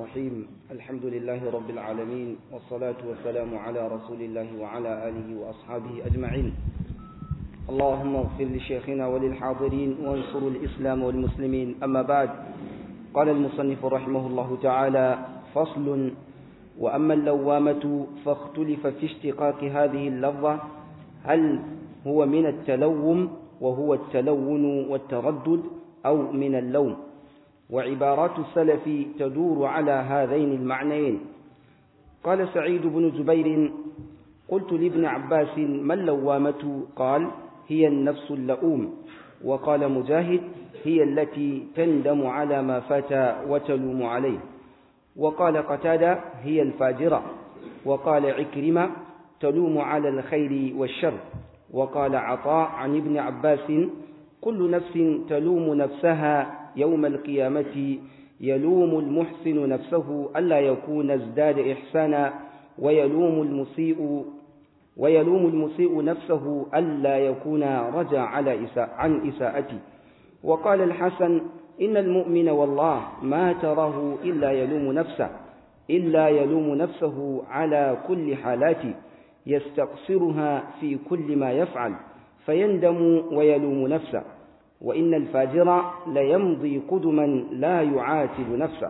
الرحيم الحمد لله رب العالمين والصلاة والسلام على رسول الله وعلى آله وأصحابه أجمعين اللهم اغفر لشيخنا وللحاضرين وانصر الإسلام والمسلمين أما بعد قال المصنف رحمه الله تعالى فصل وأما اللوامة فاختلف في اشتقاق هذه اللفظة هل هو من التلوم وهو التلون والتردد أو من اللوم وعبارات السلف تدور على هذين المعنيين قال سعيد بن جبير قلت لابن عباس ما اللوامة قال هي النفس اللؤوم وقال مجاهد هي التي تندم على ما فات وتلوم عليه وقال قتادة هي الفاجرة وقال عكرمة تلوم على الخير والشر وقال عطاء عن ابن عباس كل نفس تلوم نفسها يوم القيامة يلوم المحسن نفسه ألا يكون ازداد إحسانا ويلوم المسيء ويلوم المسيء نفسه ألا يكون رجع على إساء عن إساءته وقال الحسن إن المؤمن والله ما تراه إلا يلوم نفسه إلا يلوم نفسه على كل حالاته يستقصرها في كل ما يفعل فيندم ويلوم نفسه وإن الفاجر ليمضي قدما لا يعاتب نفسه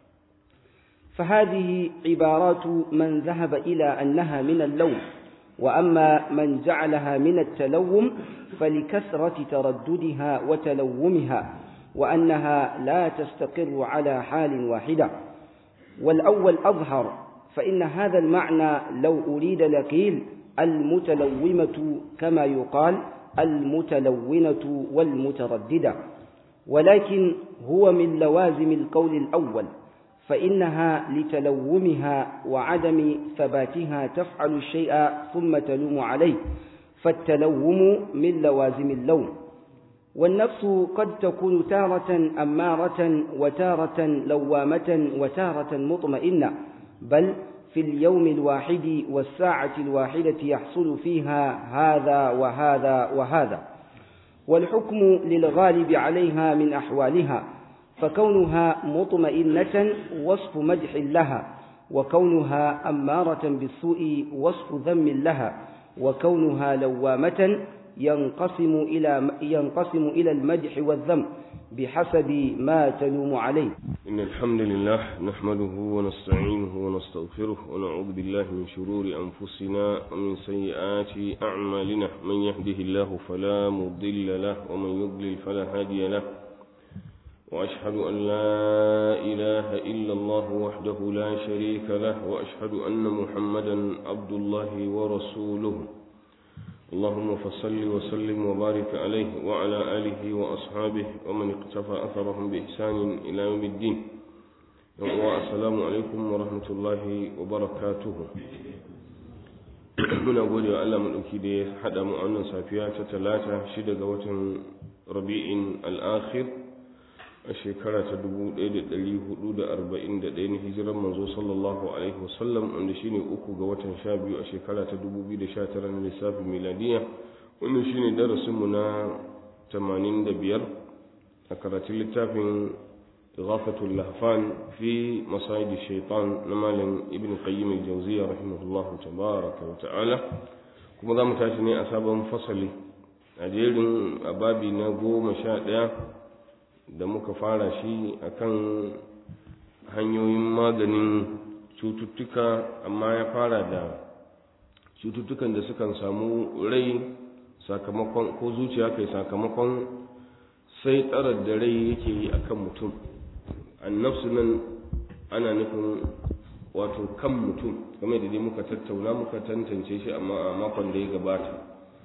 فهذه عبارات من ذهب إلى أنها من اللوم وأما من جعلها من التلوم فلكثرة ترددها وتلومها وأنها لا تستقر على حال واحدة والأول أظهر فإن هذا المعنى لو أريد لقيل المتلومة كما يقال المتلونة والمترددة ولكن هو من لوازم القول الأول فإنها لتلومها وعدم ثباتها تفعل الشيء ثم تلوم عليه فالتلوم من لوازم اللوم والنفس قد تكون تارة أمارة وتارة لوامة وتارة مطمئنة بل في اليوم الواحد والساعة الواحدة يحصل فيها هذا وهذا وهذا والحكم للغالب عليها من أحوالها فكونها مطمئنة وصف مدح لها وكونها أمارة بالسوء وصف ذم لها وكونها لوامة ينقسم إلى ينقسم إلى المدح والذم بحسب ما تلوم عليه إن الحمد لله نحمده ونستعينه ونستغفره ونعوذ بالله من شرور أنفسنا ومن سيئات أعمالنا من يهده الله فلا مضل له ومن يضلل فلا هادي له وأشهد أن لا إله إلا الله وحده لا شريك له وأشهد أن محمدا عبد الله ورسوله اللهم فصل وسلم وبارك عليه وعلى آله وأصحابه ومن اقتفى أثرهم بإحسان إلى يوم الدين السلام عليكم ورحمة الله وبركاته muna gode wa Allah maɗauki da ya haɗa mu a wannan safiya ta talata shida ga watan rabi'in al'akhir a shekara ta 1441 na hijiran manzo sallallahu alaihi wasallam wanda shine uku ga watan sha biyu a shekara ta 2019 na lissafin miladiya wannan shine darasinmu na 85 a karatun littafin ighafatul lahfan fi masayid shaitan na malam ibn qayyim al-jawziyya rahimahullahu tabaraka wa ta'ala kuma za mu tashi ne a sabon fasali a jerin ababi na goma sha ɗaya da muka fara shi akan hanyoyin maganin cututtuka amma ya fara da cututtukan da sukan samu rai sakamakon ko zuciya kai sakamakon sai tsarar da rai yake yi akan mutum annafsu nan ana nufin wato kan mutum kamar da dai muka tattauna muka tantance shi amma a makon da ya gabata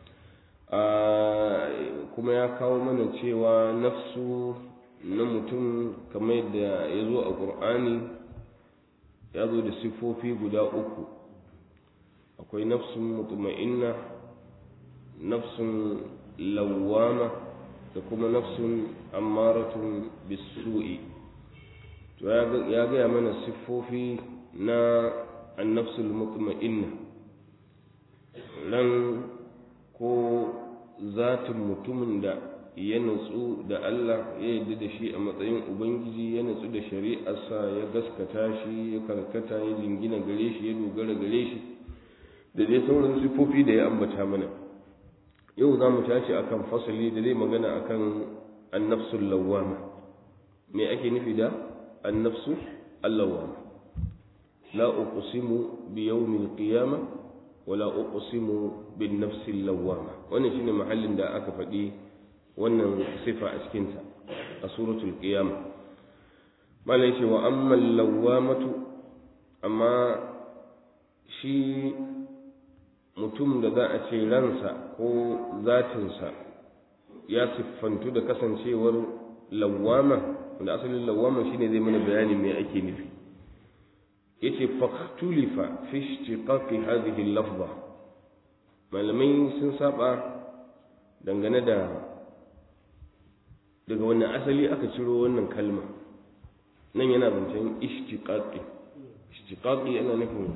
kuma ya kawo mana cewa nafsu na mutum kamar yadda ya zo a ƙur'ani ya zo da siffofi guda uku akwai nafsun mutuma'inna nafsun lawama da kuma nafsun ammaratun bisu'i to ya gaya mana siffofi na annafsul mutuma'inna ran ko zatin mutumin da ya nutsu da Allah ya yarda da shi a matsayin ubangiji ya nutsu da shari'arsa ya gaskata shi ya karkata ya jingina gare shi ya dogara gare shi da dai sauran sifofi da ya ambata mana yau za mu tashi akan fasali da zai magana akan annafsul lawwama me ake nufi da annafsu allawwama la uqsimu bi yawmil qiyamah wala uqsimu bin nafsil lawwama wannan shine mahallin da aka faɗi wannan sifa a cikin ta a suratul qiyamah malai ce wa amma lawwamatu amma shi mutum da za a ce ransa ko zatinsa ya siffantu da kasancewar lawwama wanda asalin lawwama shine zai mana bayani me ake nufi yace faktulifa fi ishtiqaqi hadhihi al-lafza malamai sun saba dangane da daga wannan asali aka ciro wannan kalma nan yana zancen ishtiqaqi ishtiqaqi yana nufin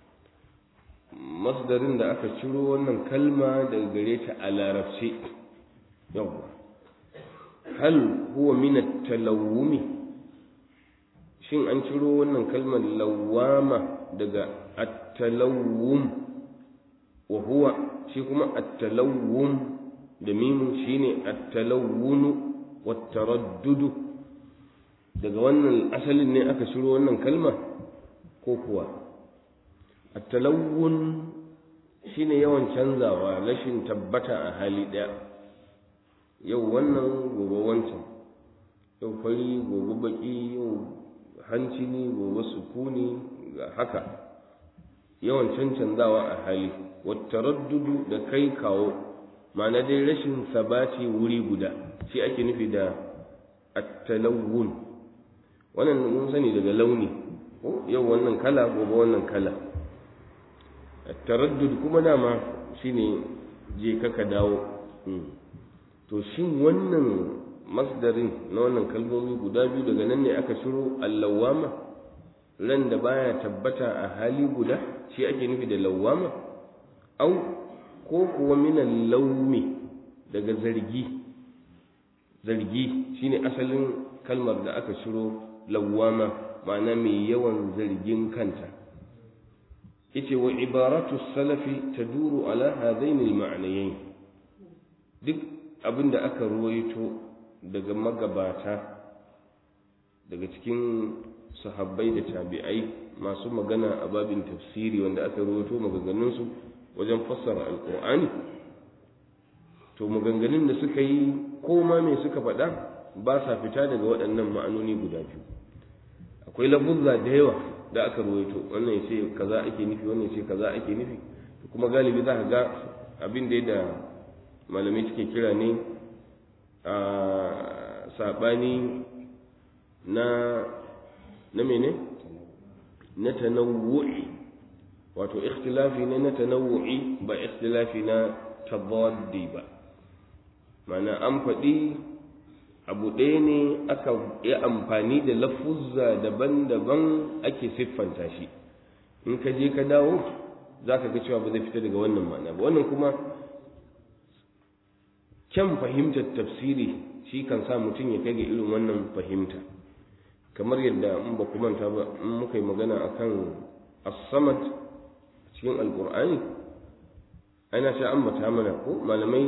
masdarin da aka ciro wannan kalma daga gare ta a larabci yawwa hal huwa min at-talawumi shin an ciro wannan kalmar lawama daga at-talawum wa huwa shi kuma at-talawum da mimun shine at-talawunu wat-taraddudu daga wannan asalin ne aka ciro wannan kalma ko kuwa at-talawun shine yawan canzawa rashin tabbata a hali daya yau wannan gobe wancan yau fari gobe baki yau hanci ne gobe sukuni ga haka yawan cancanzawa a hali wattaraddudu da kai kawo ma'ana dai rashin sabati wuri guda shi ake nufi da attalawun wannan mun sani daga launi yau wannan kala gobe wannan kala attaraddud kuma dama shine je kaka dawo to shin wannan masdarin na wannan kalmomi guda biyu daga nan ne aka shiro allawama ran da baya tabbata a hali guda shi ake nufi da lawama au ko kuwa minan laumi daga zargi zargi shine asalin kalmar da aka shiro lawama ma'ana mai yawan zargin kanta yace wa ibaratu salafi taduru ala hadaini al-ma'nayayn duk abinda aka ruwaito daga magabata daga cikin sahabbai da tabi'ai masu magana a babin tafsiri wanda aka rawaito maganganunsu wajen fassara alkur'ani to maganganun da suka yi ko ma me suka faɗa ba sa fita daga waɗannan ma'anoni guda biyu akwai lafuzza da yawa da aka rawaito wannan yace kaza ake nufi wannan yace kaza ake nufi kuma galibi za ka ga abin da da malamai suke kira ne a saɓani na na mene na tanawu'i wato ikhtilafi ne na tanawu'i ba ikhtilafi na tabaddi ba mana an faɗi abu ɗaya ne aka yi amfani da lafuzza daban-daban ake siffanta shi in ka je ka dawo za ka ga cewa ba zai fita daga wannan ma'ana ba wannan kuma kyan fahimtar tafsiri shi kan sa mutum ya kai ga irin wannan fahimta kamar yadda in ba ku manta ba in muka yi magana akan as-samad cikin alqur'ani ana sha ambata mana ko malamai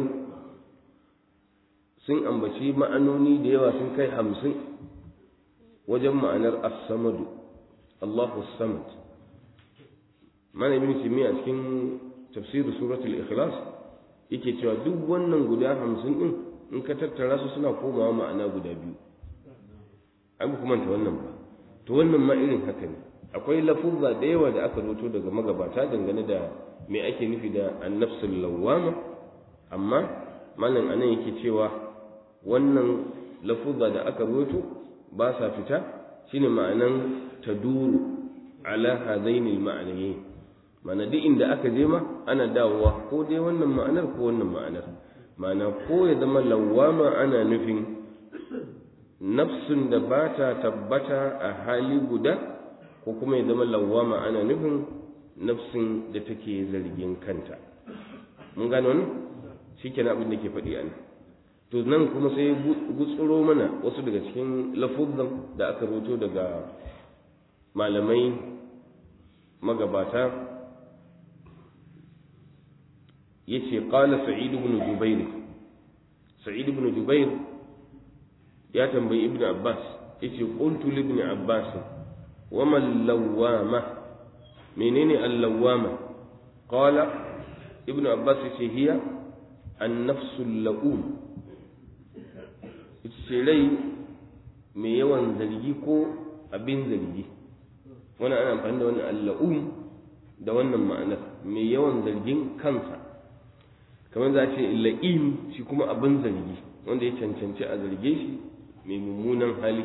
sun ambaci ma'anoni da yawa sun kai hamsin wajen ma'anar as-samadu Allahu samad mana ibn a cikin tafsir suratul ikhlas yake cewa duk wannan guda hamsin din in ka tattara su suna komawa ma'ana guda biyu an ba manta wannan ba to wannan ma irin haka ne akwai lafuzza da yawa da aka roto daga magabata dangane da me ake nufi da annafsul lawwama amma malam anan yake cewa wannan lafuzza da aka roto ba sa fita shine ma'anan taduru ala hadaini al-ma'anayn ma'ana duk inda aka je ma ana dawowa ko dai wannan ma'anar ko wannan ma'anar ma'ana ko ya zama lawwama ana nufin nafsun da ba ta tabbata a hali guda ko kuma ya zama lawwama ana nufin nafsin da take zargin kanta mun gano wannan shikenan abin da ke faɗi a nan to nan kuma sai gutsuro mana wasu daga cikin lafuzan da aka roto daga malamai magabata yace qala sa'id ibn jubair sa'id ibn jubair ya tambayi ibn abbas yace qultu li ibn abbas wa man lawama menene al-lawama qala ibn abbas yace hiya an-nafsu al-la'um yace rai mai yawan zargi ko abin zargi wannan ana amfani da wannan al-la'um da wannan ma'anar mai yawan zargin kansa kamar za a ce la'im shi kuma abin zargi wanda ya cancanci a zarge shi mai mummunan hali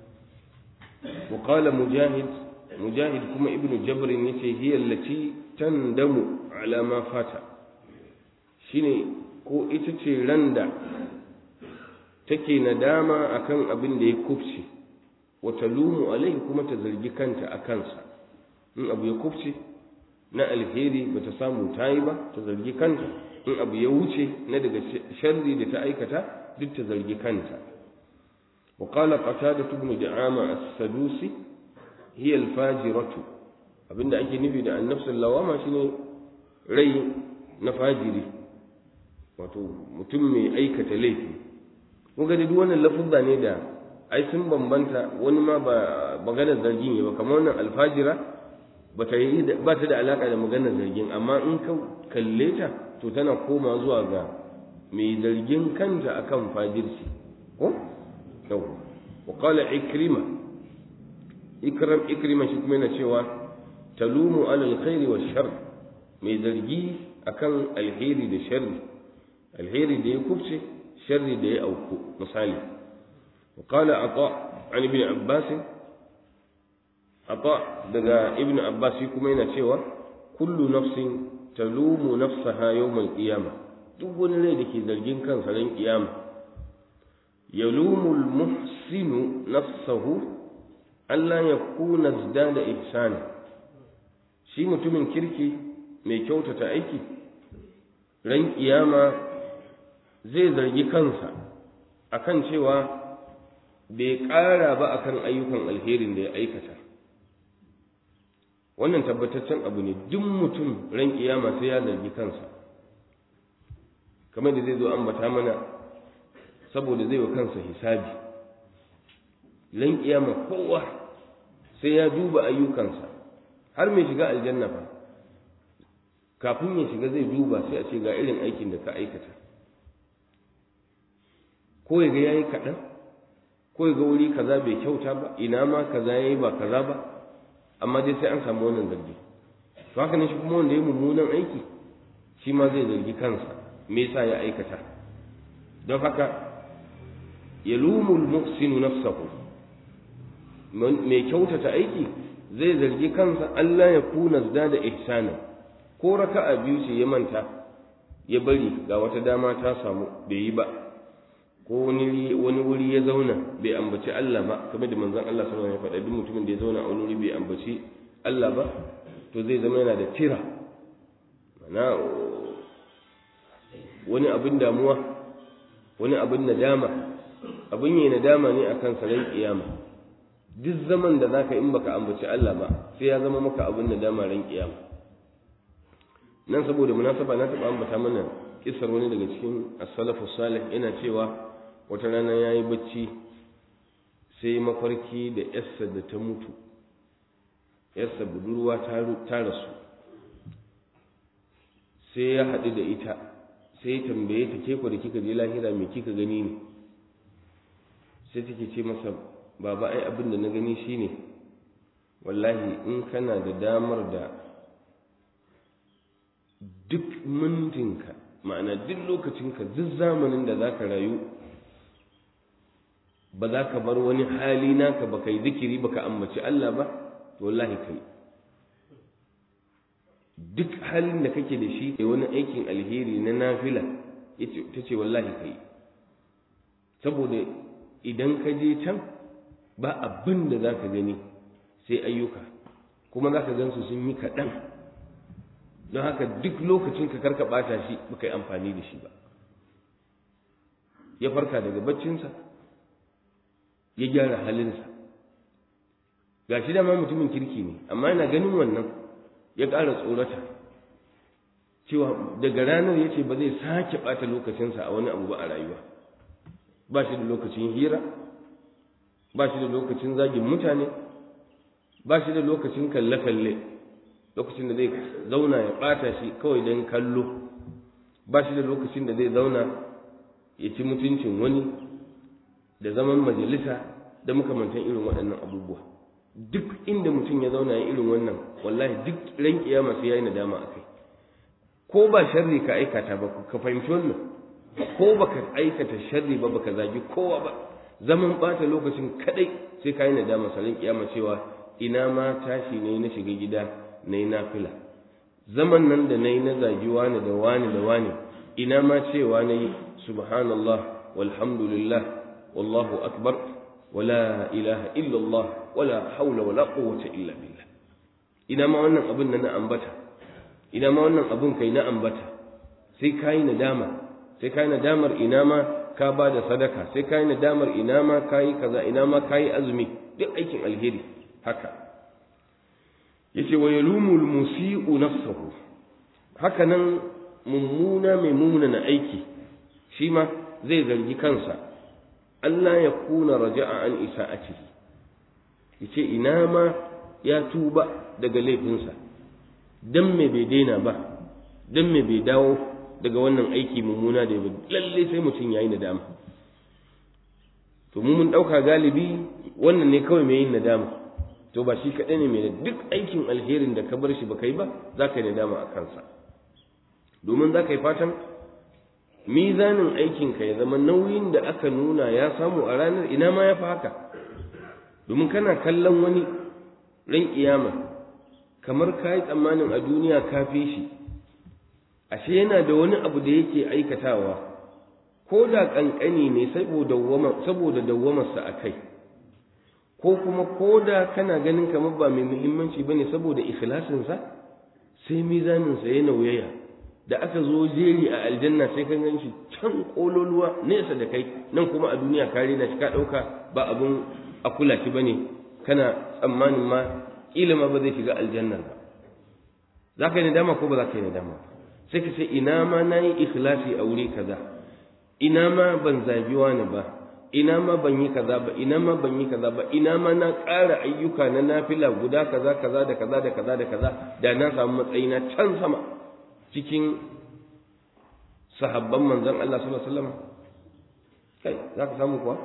وقال مجاهد مجاهد كما ابن جبر يتي هي التي تندم على ما فات shine ko ita ce randa take nadama akan abin da ya kufce wata lumu alaihi kuma ta zargi kanta a kansa in abu ya kufce na alheri bata samu ta yi ba ta zargi kanta in abu ya wuce na daga sharri da ta aikata duk ta zargi kanta وقال قتادة بن دعامة السدوسي هي الفاجرة abinda ake nufi da annafsul lawama shine rai na fajiri wato mutum mai aikata laifi kun ga duk wannan lafuzza ne da ai sun bambanta wani ma ba maganar zargin ne ba kamar wannan alfajira ba ta yi ba ta da alaka da maganar zargin amma in ka kalle ta to tana koma zuwa ga mai zargin kanta akan fajirci ko yau wa qala ikrima ikram ikrima shi kuma yana cewa talumu ala alkhairi wa shar mai zargi akan alheri da sharri alheri da ya kubce sharri da ya auku misali wa qala ata an ibn abbas ata daga ibn abbas shi kuma yana cewa kullu nafsin talumu nafsaha yawm al-qiyamah duk wani rai da ke zargin kansa ran kiyama yalumu al-muhsinu nafsahu Allah ya kuna da ihsani shi mutumin kirki mai kyautata aiki ran kiyama zai zargi kansa akan cewa bai ƙara ba akan ayyukan alherin da ya aikata wannan tabbataccen abu ne duk mutum ran kiyama sai ya zargi kansa kamar da zai zo ambata mana saboda zai wa kansa hisabi ran kiyama kowa sai ya duba ayyukansa har mai shiga aljanna fa kafin ya shiga zai duba sai a ce ga irin aikin da ka aikata ko ya ga yayi kaɗan ko ya ga wuri kaza bai kyauta ba ina ma kaza yayi ba kaza ba amma dai sai an samu wannan zargi to haka ne shi kuma wanda ya mummunan aiki shi ma zai zargi kansa me yasa ya aikata don haka yalumul muhsinu nafsahu mai kyautata aiki zai zargi kansa Allah ya kuna da ihsana ko raka'a biyu ce ya manta ya bari ga wata dama ta samu bai yi ba ko wani wani wuri ya zauna bai ambaci Allah ba kamar da manzon Allah sallallahu alaihi wasallam ya faɗa duk mutumin da ya zauna a wani wuri bai ambaci Allah ba to zai zama yana da tira mana wani abin damuwa wani abin nadama abin yi nadama ne akan saran kiyama duk zaman da zaka in baka ambaci Allah ba sai ya zama maka abin nadama ran kiyama nan saboda munasaba na taɓa ambata mana kisar wani daga cikin as-salafu salih yana cewa wata rana yayi bacci sai mafarki da yarsa da ta mutu yarsa budurwa ta rasu sai ya haɗu da ita sai ya tambaye ta ke da kika je lahira me kika gani ne sai take ce masa baba ai abin da na gani shine wallahi in kana da damar da duk mintinka ma'ana duk lokacinka duk zamanin da za ka rayu ba za ka bar wani hali naka ba kai zikiri ba ka ambaci Allah ba to wallahi kai duk halin da kake da shi wani aikin alheri na nafila ta ce wallahi kai saboda idan ka je can ba abin da za ka gani sai ayyuka kuma za ka gansu sun yi kaɗan don haka duk lokacin ka karka ɓata shi ba ka yi amfani da shi ba ya farka daga baccinsa ya gyara halinsa ga shi dama mutumin kirki ne amma yana ganin wannan ya ƙara tsorata cewa daga ranar ya ce ba zai sake ɓata lokacinsa a wani abu ba a rayuwa ba shi da lokacin hira ba shi da lokacin zagin mutane ba shi da lokacin kalle-kalle lokacin da zai zauna ya ɓata shi kawai don kallo ba shi da lokacin da zai zauna ya ci mutuncin wani da zaman majalisa da makamantan irin waɗannan abubuwa duk inda mutum ya zauna ya irin wannan wallahi duk ran kiyama sai yayi nadama akai ko ba sharri ka aikata ba ka fahimci wannan ko baka aikata sharri ba baka zagi kowa ba zaman bata lokacin kadai sai ka yi nadama salin kiyama cewa ina ma tashi ne na shiga gida na yi nafila zaman nan da na yi na zagi wani da wani da wani ina ma cewa na yi subhanallah walhamdulillah wallahu akbar wala ilaha illallah wala haula wala quwwata illa billah ina ma wannan abin da na ambata ina ma wannan abin kai na ambata sai ka yi nadama sai ka yi nadamar ina ma ka ba da sadaka sai ka yi nadamar ina ma ka yi kaza ina ma ka yi azumi duk aikin alheri haka yace wa yalumu almusi'u nafsahu haka nan mummuna mai munana aiki shi ma zai zargi kansa Allah ya kuna raja'a an isa'atihi yace ina ma ya tuba daga laifinsa dan me bai daina ba dan me bai dawo daga wannan aiki mummuna da ya lalle sai mutum yayi nadama to mu mun dauka galibi wannan ne kawai mai yin nadama to ba shi kaɗai ne mai duk aikin alherin da ka bar shi ba kai ba za ka yi nadama a kansa domin za ka yi fatan mizanin aikinka ya zama nauyin da aka nuna ya samu a ranar ina ma ya fi haka domin kana kallon wani ran kiyama kamar ka yi tsammanin a duniya ka fi shi ashe yana da wani abu da yake aikatawa ko da ƙanƙani ne saboda dawwamarsa a kai ko kuma ko da kana ganin kamar ba mai muhimmanci ba ne saboda ikhlasinsa sai mizaninsa ya nauyaya da aka zo jeri a aljanna sai kan gan shi can ƙololuwa nesa da kai nan kuma a duniya kare na shi ka ɗauka ba abun a kula shi ba ne kana tsammanin ma ƙila ma ba zai shiga aljannar ba za ka yi nadama ko ba za ka yi nadama ba sai ka ce ina ma na yi ikhlasi a wuri kaza ina ma ban zagi wani ba ina ma ban yi kaza ba ina ma ban yi kaza ba ina ma na ƙara ayyuka na nafila guda kaza kaza da kaza da kaza da kaza da na samu matsayi na can sama cikin sahabban manzon Allah sallallahu alaihi wasallam kai za ka samu kuwa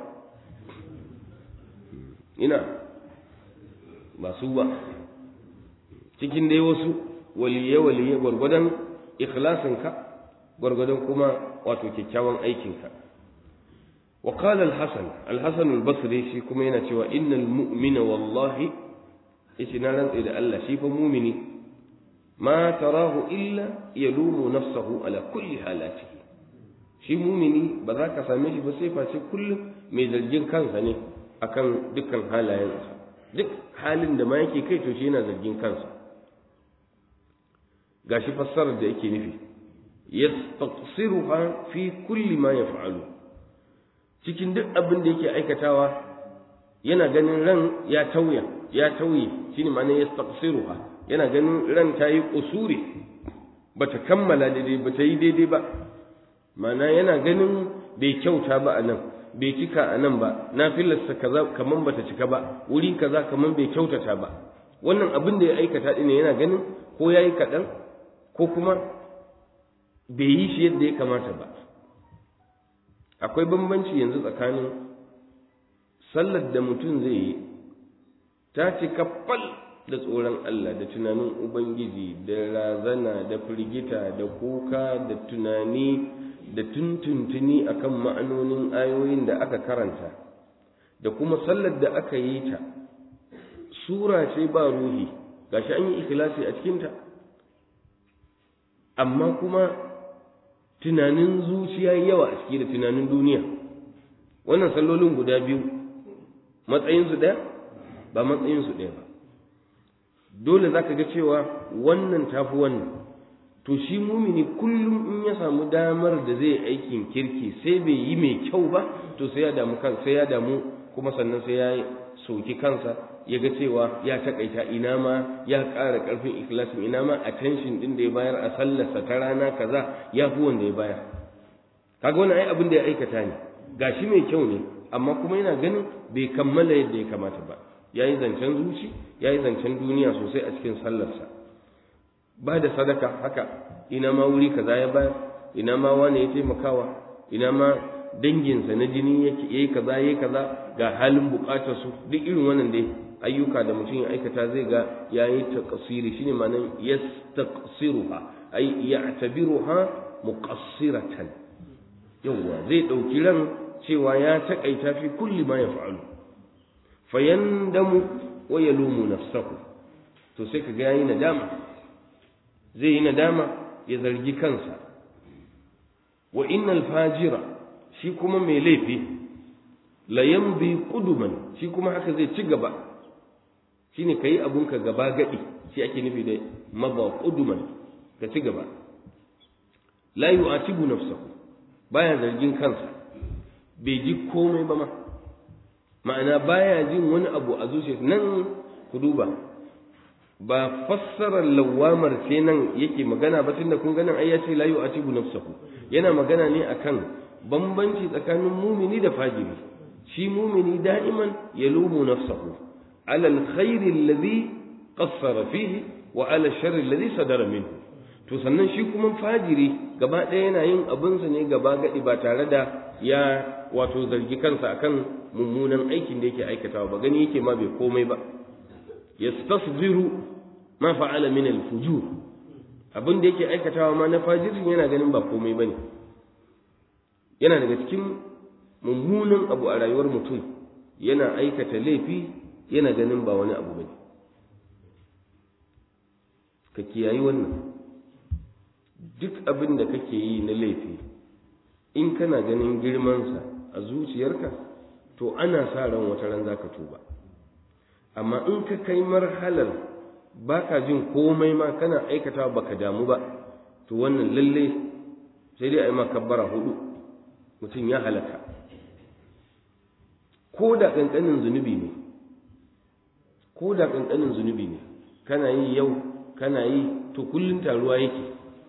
ina ba su ba cikin dai wasu waliye waliye gwargwadon ikhlasinka gwargwadon kuma wato kyakkyawan aikinka wa qala al-hasan al-hasan al-basri shi kuma yana cewa innal mu'mina wallahi yace na rantsa da Allah shi fa mu'mini ma tarahu illa yalumu nafsahu ala kulli halatihi shi mu'mini ba za ka same shi ba sai face kullum mai zargin kansa ne akan dukkan halayensa duk halin da ma yake kai to shi yana zargin kansa gashi fassarar da yake nufi yastaqsiruha fi kulli ma yaf'alu cikin duk abin da yake aikatawa yana ganin ran ya tauya ya tauye shine ma'ana yastaqsiruha yana ganin ran ta yi kusuri bata kammala daidai bata yi daidai ba ma'ana yana ganin bai kyauta ba a nan bai cika a nan ba na filarsa kaza kaman bata cika ba wuri kaza kaman bai kyautata ba wannan abin da ya aikata ɗin yana ganin ko ya yi kaɗan ko kuma bai yi shi yadda ya kamata ba akwai bambanci yanzu tsakanin sallar da mutum zai yi ta cika fal da tsoron Allah da tunanin Ubangiji da razana da firgita da kuka da tunani da tuntuntuni akan ma'anonin ayoyin da aka karanta da kuma sallar da aka yi ta sura ce ba ruhi gashi an yi ikhlasi a cikinta amma kuma tunanin zuciya yawa a ciki da tunanin duniya wannan sallolin guda biyu matsayinsu ɗaya ba matsayinsu ɗaya ba dole za ka ga cewa wannan tafi wannan to shi mumini kullum in ya samu damar da zai aikin kirki sai bai yi mai kyau ba to sai ya damu kan sai ya damu kuma sannan sai ya soki kansa ya ga cewa ya takaita ina ma ya ƙara ƙarfin ikhlasin ina ma attention din da ya bayar a sallarsa ta rana kaza ya fi wanda ya bayar kaga wannan ai abin da ya aikata ne gashi mai kyau ne amma kuma yana ganin bai kammala yadda ya kamata ba yayi zancen zuci yayi zancen duniya sosai a cikin sallarsa ba da sadaka haka ina ma wuri kaza ya bayar ina ma wani ya taimakawa ina ma danginsa na jini yake yayi kaza yayi kaza ga halin bukatar su duk irin wannan dai ayyuka da mutum ya aikata zai ga yayi taqsiri shine ma'anar yastaqsiruha ay ya'tabiruha muqassiratan yawa zai dauki ran cewa ya takaita fi kulli ma yaf'alu fayandamu wa yalumu nafsahu to sai kaga yayi nadama zai yi nadama ya zargi kansa wa innal fajira shi kuma mai laifi la yamdi quduman shi kuma haka zai ci gaba shine kai abunka gaba gadi shi ake nufi da maba quduman ka ci gaba la yu'atibu nafsahu baya zargin kansa bai ji komai ba ma ma'ana baya jin wani abu a zuciyarsa nan ku duba ba fassarar lawamar ce nan yake magana ba tunda kun ganin ai ya ce la yu'atibu nafsahu yana magana ne akan bambanci tsakanin mumini da fajiri shi mumini da'iman yalumu nafsahu ala alkhairi alladhi qassara fihi wa ala sharri alladhi sadara minhu to sannan shi kuma fajiri gaba ɗaya yana yin abinsa ne gaba gadi ba tare da ya wato zargi kansa akan mummunan aikin da yake aikatawa ba gani yake ma bai komai ba yastasbiru ma fa'ala min al-fujur abin da yake aikatawa ma na fajirin yana ganin ba komai bane yana daga cikin mummunan abu a rayuwar mutum yana aikata laifi yana ganin ba wani abu bane ka kiyayi wannan duk abin da kake yi na laifi in kana ganin girmansa a zuciyarka to ana sa ran wata ran zaka tuba amma in ka kai marhalar baka jin komai ma kana aikata baka damu ba to wannan lalle sai dai a yi makabbara hudu mutum ya halaka ko da ƙanƙanin zunubi ne ko da ƙanƙanin zunubi ne kana yi yau kana yi to kullum taruwa yake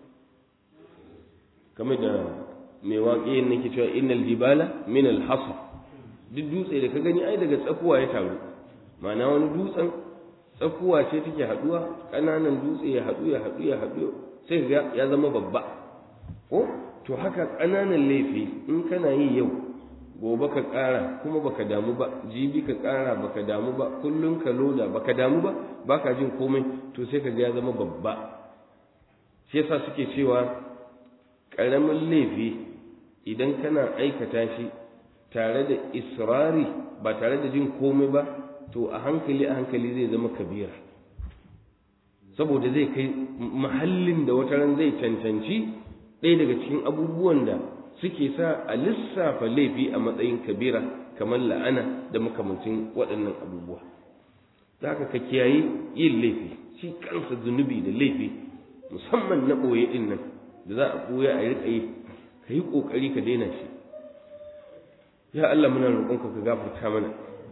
kamar da mai waƙe nake cewa innal jibala min al hasa duk dutse da ka gani ai daga tsakuwa ya taru ma'ana wani dutsen tsakuwa ce take haduwa ƙananan dutse ya haɗu ya haɗu ya haɗu sai ga ya zama babba ko to haka ƙananan laifi in kana yi yau gobe ka ƙara kuma baka damu ba jibi ka ƙara baka damu ba kullum ka loda baka damu ba baka jin komai to sai ka ga ya zama babba shi yasa suke cewa ƙaramin laifi idan kana aikata shi tare da israri ba tare da jin komai ba to a hankali a hankali zai zama kabira saboda zai kai mahallin da wata ran zai cancanci ɗaya daga cikin abubuwan da suke sa a lissafa laifi a matsayin kabira kamar la'ana da makamancin waɗannan abubuwa za ka ka kiyaye yin laifi shi kansa zunubi da laifi musamman na ɓoye ɗin nan da za a ɓoye a riƙa yi ka yi ƙoƙari ka daina shi ya Allah muna roƙonka ka gafarta mana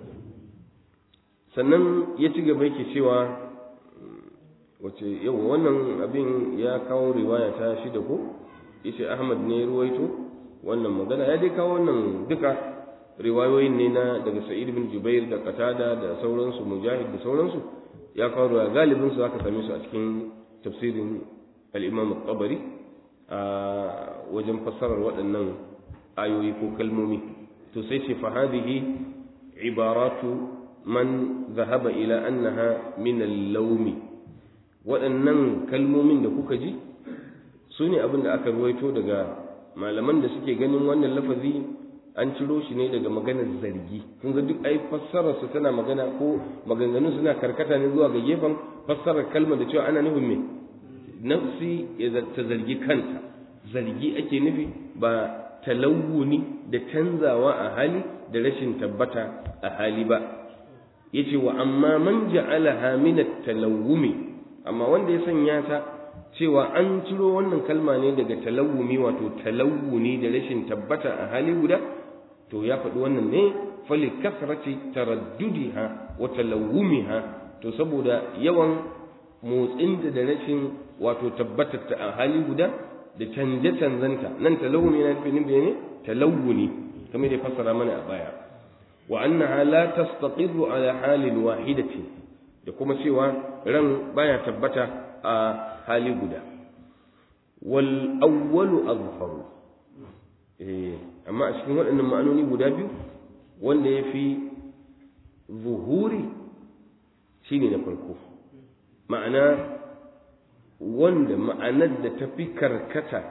sannan ya ci gaba yake cewa wace yau wannan abin ya kawo riwaya ta shida ko yace Ahmad ne ruwaito wannan magana ya dai kawo wannan duka riwayoyin ne na daga Sa'id bin Jubair da Qatada da sauransu Mujahid da sauransu ya kawo riwaya galibin su aka same su a cikin tafsirin al-Imam at-Tabari a wajen fassarar waɗannan ayoyi ko kalmomi to sai ce fa hadhihi ibaratu man zahaba ila annaha min al-lawmi waɗannan kalmomin da kuka ji su ne abin da aka ruwaito daga malaman da suke ganin wannan lafazi an ciro shi ne daga maganar zargi kun ga duk ai fassarar su tana magana ko maganganun suna karkata ne zuwa ga gefen fassarar kalmar da cewa ana nufin me nafsi ya ta zargi kanta zargi ake nufi ba talawuni da canzawa a hali da rashin tabbata a hali ba yace wa amma man ja'alaha min at-talawumi amma wanda ya sanya ta cewa an ciro wannan kalma ne daga talawumi wato talawuni da rashin tabbata a hali guda to ya faɗi wannan ne fali kasrati taraddudiha wa talawumiha to saboda yawan motsin da rashin wato tabbatar ta a hali guda da canje canzanta nan talawumi yana nufin ne talawuni kamar da fassara mana a baya wa annaha la tastaqirru ala halin wahidatin da kuma cewa ran baya tabbata a hali guda wal awwalu azharu eh amma a cikin waɗannan ma'anoni guda biyu wanda ya fi zuhuri shine na farko ma'ana wanda ma'anar da ta fi karkata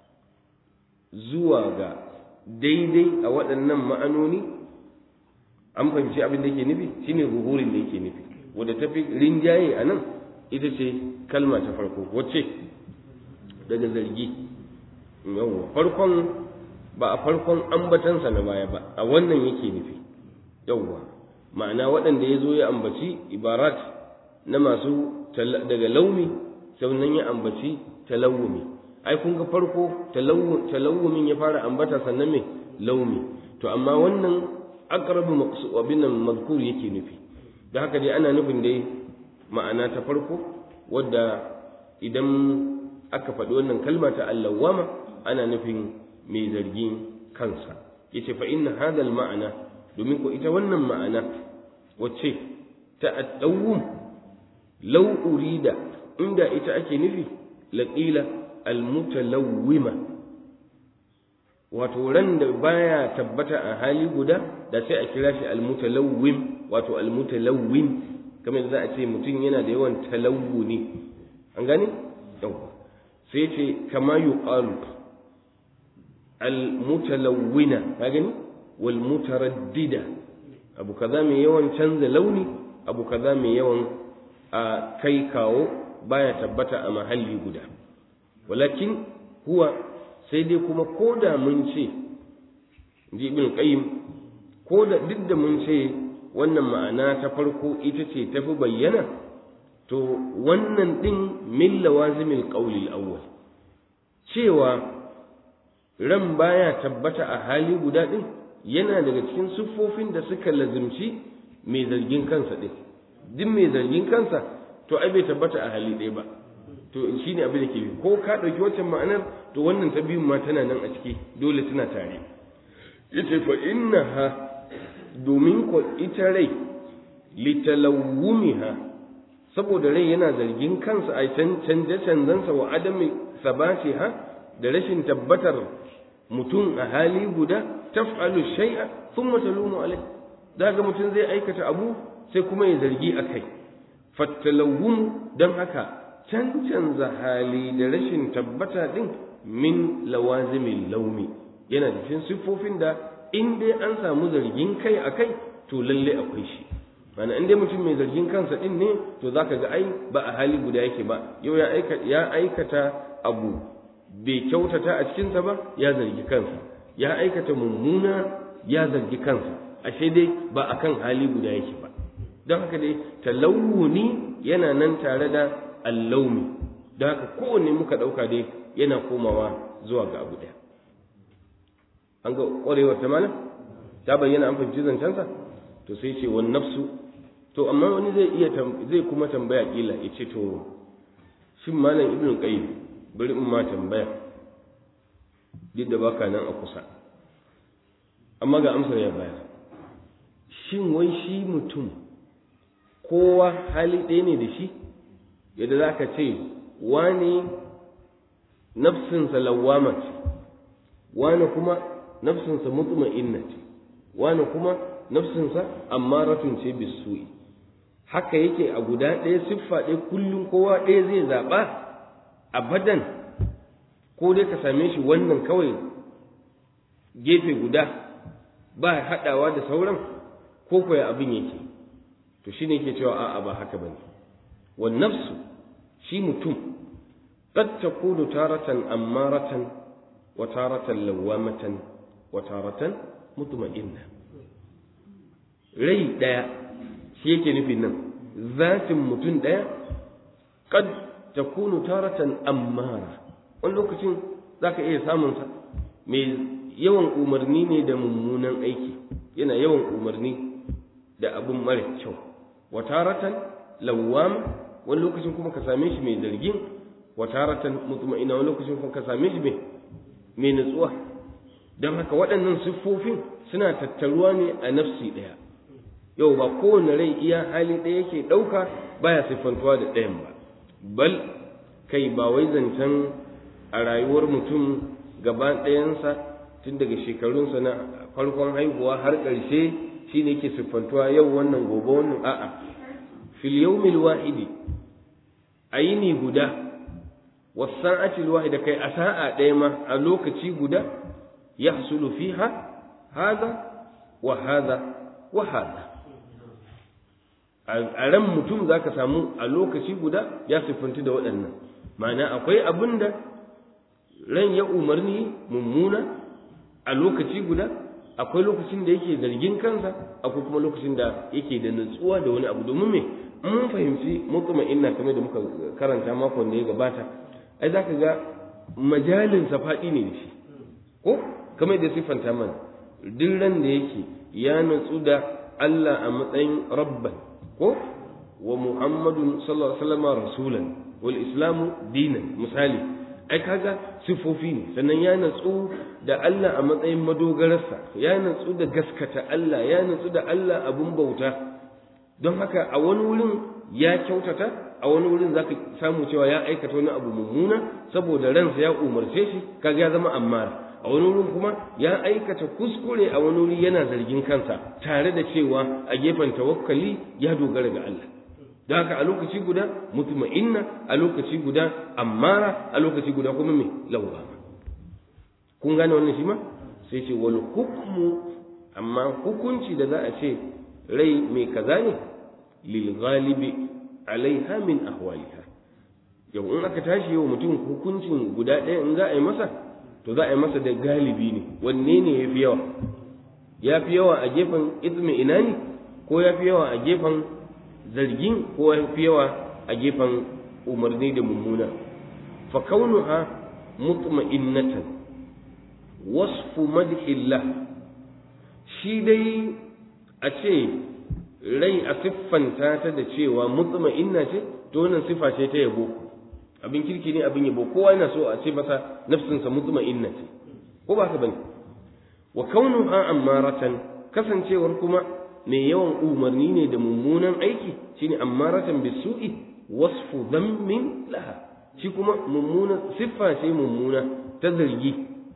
zuwa ga daidai a waɗannan ma'anoni an fahimci abin da yake nufi shine zuhurin da yake nufi wadda ta fi rinjaye a nan ita ce kalma ta farko wacce daga zargi yawwa farkon ba a farkon ambatansa na baya ba a wannan yake nufi yawwa ma'ana waɗanda ya zo ya ambaci ibarat na masu daga laumi sannan ya ambaci talawumi ai kun ga farko talawumin ya fara ambata sannan me laumi to amma wannan aqrabu maqsud abin nan mazkur yake nufi da haka dai ana nufin dai ma'ana ta farko wadda idan aka faɗi wannan kalma ta allawama ana nufin mai zargin kansa yace fa inna hadha ma'ana domin ko ita wannan ma'ana wacce ta addawum law urida inda ita ake nufi laqila almutalawwima wato ran da baya tabbata a hali guda da sai a kira shi almutalawwim wato almutalawwin kamar za a ce mutum yana da yawan talawuni an gane yawa sai ce kama yuqalu almutalawwina ka gani wal mutaraddida abu kaza mai yawan canza launi abu kaza mai yawan a kai kawo baya tabbata a mahalli guda walakin huwa sai dai kuma ko da mun ce ji ibn qayyim ko da duk da mun ce wannan ma'ana ta farko ita ce tafi bayyana to wannan din min lawazimil qawli awwal cewa ran baya tabbata a hali guda din yana daga cikin siffofin da suka lazimci mai zargin kansa din duk mai zargin kansa to ai bai tabbata a hali ɗaya ba to shi ne abin da ke ko ka ɗauki waccan ma'anar to wannan ta biyun ma tana nan a ciki dole tana tare yace fa innaha domin ko ita rai litalawumiha saboda rai yana zargin kansa a canje canzansa wa adami sabatiha da rashin tabbatar mutum a hali guda taf'alu shay'a thumma talumu alai daga mutum zai aikata abu sai kuma ya zargi akai fattalawum dan haka cancanza hali da rashin tabbata din min lawazimin laumi yana da cikin siffofin da in dai an samu zargin kai a kai to lalle akwai shi mana in dai mutum mai zargin kansa din ne to zaka ga ai ba a hali guda yake ba yau ya aikata ya aikata abu bai kyautata a cikinsa ba ya zargi kansa ya aikata mummuna ya zargi kansa ashe dai ba akan hali guda yake ba don haka dai talawuni yana nan tare da allaumi don haka kowanne muka ɗauka dai yana komawa zuwa ga abu ɗaya an ga ƙwarewar ta malam ta bayyana an fahimci zancensa to sai ce wani nafsu to amma wani zai iya zai kuma tambaya kila ya ce to shin malam ibn qayyim bari in ma tambaya duk da baka nan a kusa amma ga amsar ya bayar shin wai shi mutum kowa hali ɗaya ne da shi yadda za ka ce wani nafsinsa lawama ce wani kuma nafsinsa mutma'inna ce wani kuma nafsinsa ammaratun ce bisu'i haka yake a guda ɗaya siffa ɗaya kullum kowa ɗaya zai zaɓa abadan ko dai ka same shi wannan kawai gefe guda ba haɗawa da sauran ko kuwa abin yake to shine yake cewa a'a ba haka bane wan nafsu shi mutum qad takunu taratan ammaratan wa taratan lawamatan wa taratan mutma'inna rai daya shi yake nufin nan zatin mutum daya qad takunu taratan ammara wani lokacin zaka iya samun sa mai yawan umarni ne da mummunan aiki yana yawan umarni da abin mara kyau wa taratan lawwam wani lokacin kuma ka same shi mai zargin wa taratan mutma'ina wani lokacin kuma ka same shi mai mai nutsuwa don haka waɗannan siffofin suna tattaruwa ne a nafsi ɗaya yau ba kowane rai iya hali ɗaya yake ɗauka baya siffantuwa da ɗayan ba bal kai ba wai zancen a rayuwar mutum gaba ɗayansa tun daga shekarunsa na farkon haihuwa har ƙarshe shi ne ke siffantuwa yau wannan gobe wannan a'a fil yawmil wahidi a yini guda wasa'atil wahida kai a sa'a ɗaya ma a lokaci guda yahsulu fiha hada wa hada wa hada a ran mutum za ka samu a lokaci guda ya siffanti da waɗannan ma'ana akwai abin da ran ya umarni mummuna a lokaci guda akwai lokacin da yake zargin kansa akwai kuma lokacin da yake da nutsuwa da wani abu domin me mun fahimci mutuma inna kamar da muka karanta makon da ya gabata ai zaka ga majalin faɗi ne da shi ko kamar da siffanta mana duk ran da yake ya nutsu da Allah a matsayin rabban ko wa muhammadun sallallahu alaihi wasallam rasulan wal islamu dinan misali ai kaga sifofi ne sannan ya natsu da Allah a matsayin madogararsa ya natsu da gaskata Allah ya natsu da Allah abun bauta don haka a wani wurin ya kyautata a wani wurin zaka samu cewa ya aikata wani abu mummuna saboda ransa ya umarce shi kaga ya zama ammara a wani wurin kuma ya aikata kuskure a wani wuri yana zargin kansa tare da cewa a gefen tawakkali ya dogara ga Allah da haka a lokaci guda mutma'inna a lokaci guda ammara a lokaci guda kuma me lawama kun gane wannan shi ma sai ce wal hukmu amma hukunci da za a ce rai mai kaza ne lil ghalibi alaiha min ahwaliha yau in aka tashi yau mutum hukuncin guda ɗaya in za a yi masa to za a yi masa da galibi ne wanne ne ya fi yawa ya fi yawa a gefen izmi ina ne ko ya fi yawa a gefen zargin ko ya fi yawa a gefen umarni da mummuna fa kaunuha mutma'innatan wasfu madhillah shi dai a ce rai a siffanta ta da cewa mutma'inna ce to wannan sifa ce ta yabo abin kirki ne abin yabo kowa yana so a ce masa nafsinsa mutma'inna ce ko ba ka bane wa kaunuha ammaratan kasancewar kuma mai yawan umarni ne da mummunan aiki shine ammaratan bisu'i wasfu dhammin laha shi kuma mummuna siffa ce mummuna ta zargi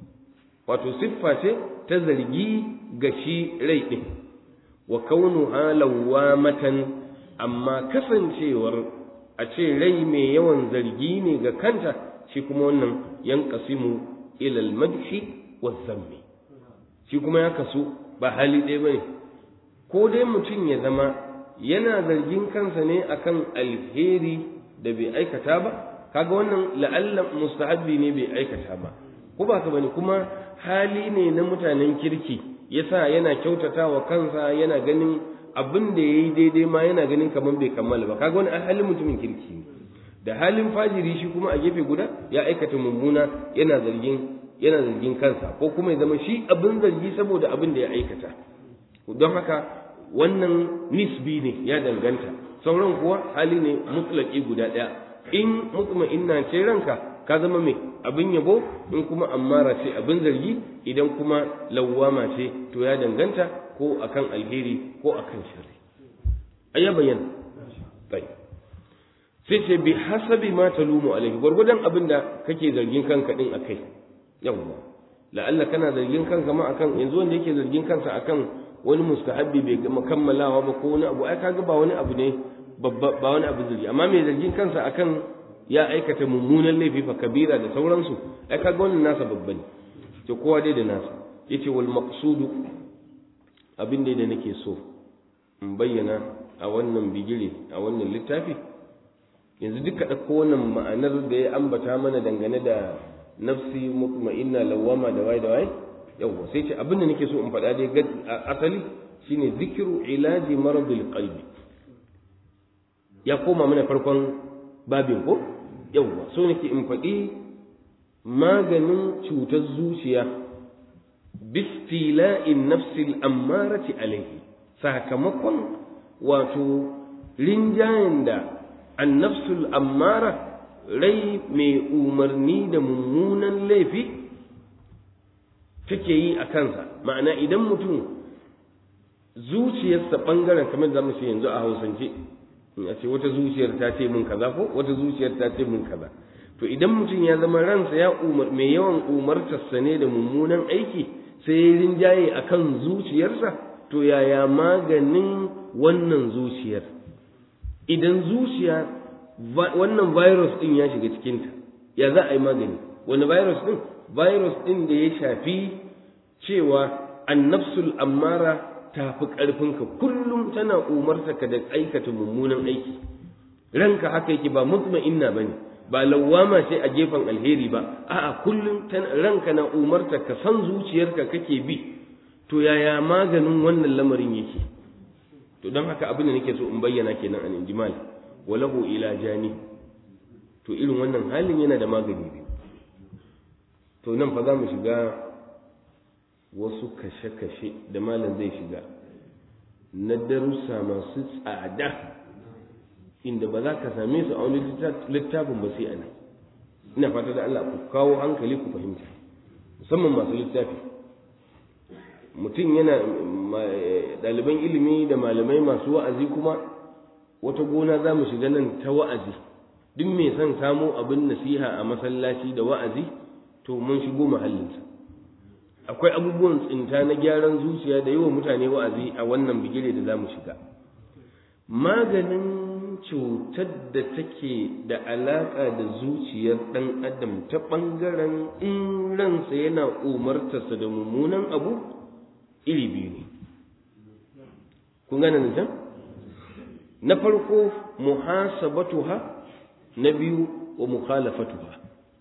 wato siffa ce ta zargi ga shi rai din wa kaunuha lawamatan amma kasancewar a ce rai mai yawan zargi ne ga kanta shi kuma wannan yanqasimu ila al-madhi wa zammi shi kuma ya kasu ba hali ɗaya bane ko dai mutum ya zama yana zargin kansa ne akan alheri da bai aikata ba kaga wannan la'alla mustahabbi ne bai aikata ba ko ba ka bane kuma hali ne na mutanen kirki yasa yana kyautata wa kansa yana ganin abin da yayi daidai ma yana ganin kamar bai kammala ba kaga wani halin mutumin kirki ne da halin fajiri shi kuma a gefe guda ya aikata mummuna yana zargin yana zargin kansa ko kuma ya zama shi abin zargi saboda abin da ya aikata don haka wannan nisbi ne ya danganta sauran kuwa hali ne mutlaki guda ɗaya in mutma'inna ce ranka ka zama mai abin yabo in kuma ammara ce abin zargi idan kuma lawwama ce to ya danganta ko akan alheri ko akan sharri ayya bayyana bai sai ce bi hasabi ma talumu alaihi gwargwadon abin da kake zargin kanka din akai yawwa la'alla kana zargin kanka ma akan yanzu wanda yake zargin kansa akan wani mustahabbi bai gama kammalawa ba ko wani abu ai kaga ba wani abu ne babba ba wani abu zargi amma mai zargin kansa akan ya aikata mummunan laifi fa kabira da sauransu ai kaga wannan nasa babba ne to kowa dai da nasa yace wal maqsudu abin da nake so in bayyana a wannan bigire a wannan littafi yanzu duka ɗauko wannan ma'anar da ya ambata mana dangane da nafsi mutma'inna lawama da wai da wai yawwa sai ce abin da nake so in faɗa dai asali shine zikiru ilaji maradul qalbi ya koma mana farkon babin ko yawwa so nake in faɗi maganin cutar zuciya bistila'in nafsil ammarati alaihi sakamakon wato rinjayen da annafsul ammara rai mai umarni da mummunan laifi take yi a kansa ma'ana idan mutum zuciyarsa ɓangaren kamar da mu ce yanzu a hausance a ce wata zuciyar ta ce min kaza ko wata zuciyar ta ce min kaza to idan mutum ya zama ransa ya umar mai yawan umartarsa ne da mummunan aiki sai ya rinjaye akan zuciyarsa to yaya maganin wannan zuciyar idan zuciya wannan virus din ya shiga cikinta ya za a yi magani wani virus din virus din da ya shafi cewa annafsul ammara ta fi ƙarfinka kullum tana umarta ka da aikata mummunan aiki ranka haka yake ba mutma'inna ba ne ba lawama ce a gefen alheri ba a'a kullum ranka na umarta ka san zuciyarka kake bi to yaya maganin wannan lamarin yake to don haka abin da nake so in bayyana kenan an injimal walahu ila jani to irin wannan halin yana da magani biyu to nan fa za mu shiga wasu kashe-kashe da malam zai shiga na darussa masu tsada inda ba za ka same su a wani littafin ba sai a nan ina fata da Allah ku kawo hankali ku fahimta musamman masu littafi mutum yana ɗaliban ilimi da malamai masu wa'azi kuma wata gona za mu shiga nan ta wa'azi duk mai son samo abin nasiha a masallaci da wa'azi to mun shigo mahallinsa akwai abubuwan tsinta na gyaran zuciya da yawa mutane wa'azi a wannan bigire da za mu shiga maganin cutar da take da alaƙa da zuciyar ɗan adam ta ɓangaren in ransa yana umartarsa da mummunan abu iri biyu ne kun gane nan can na farko muhasabatuha na biyu wa mukhalafatuha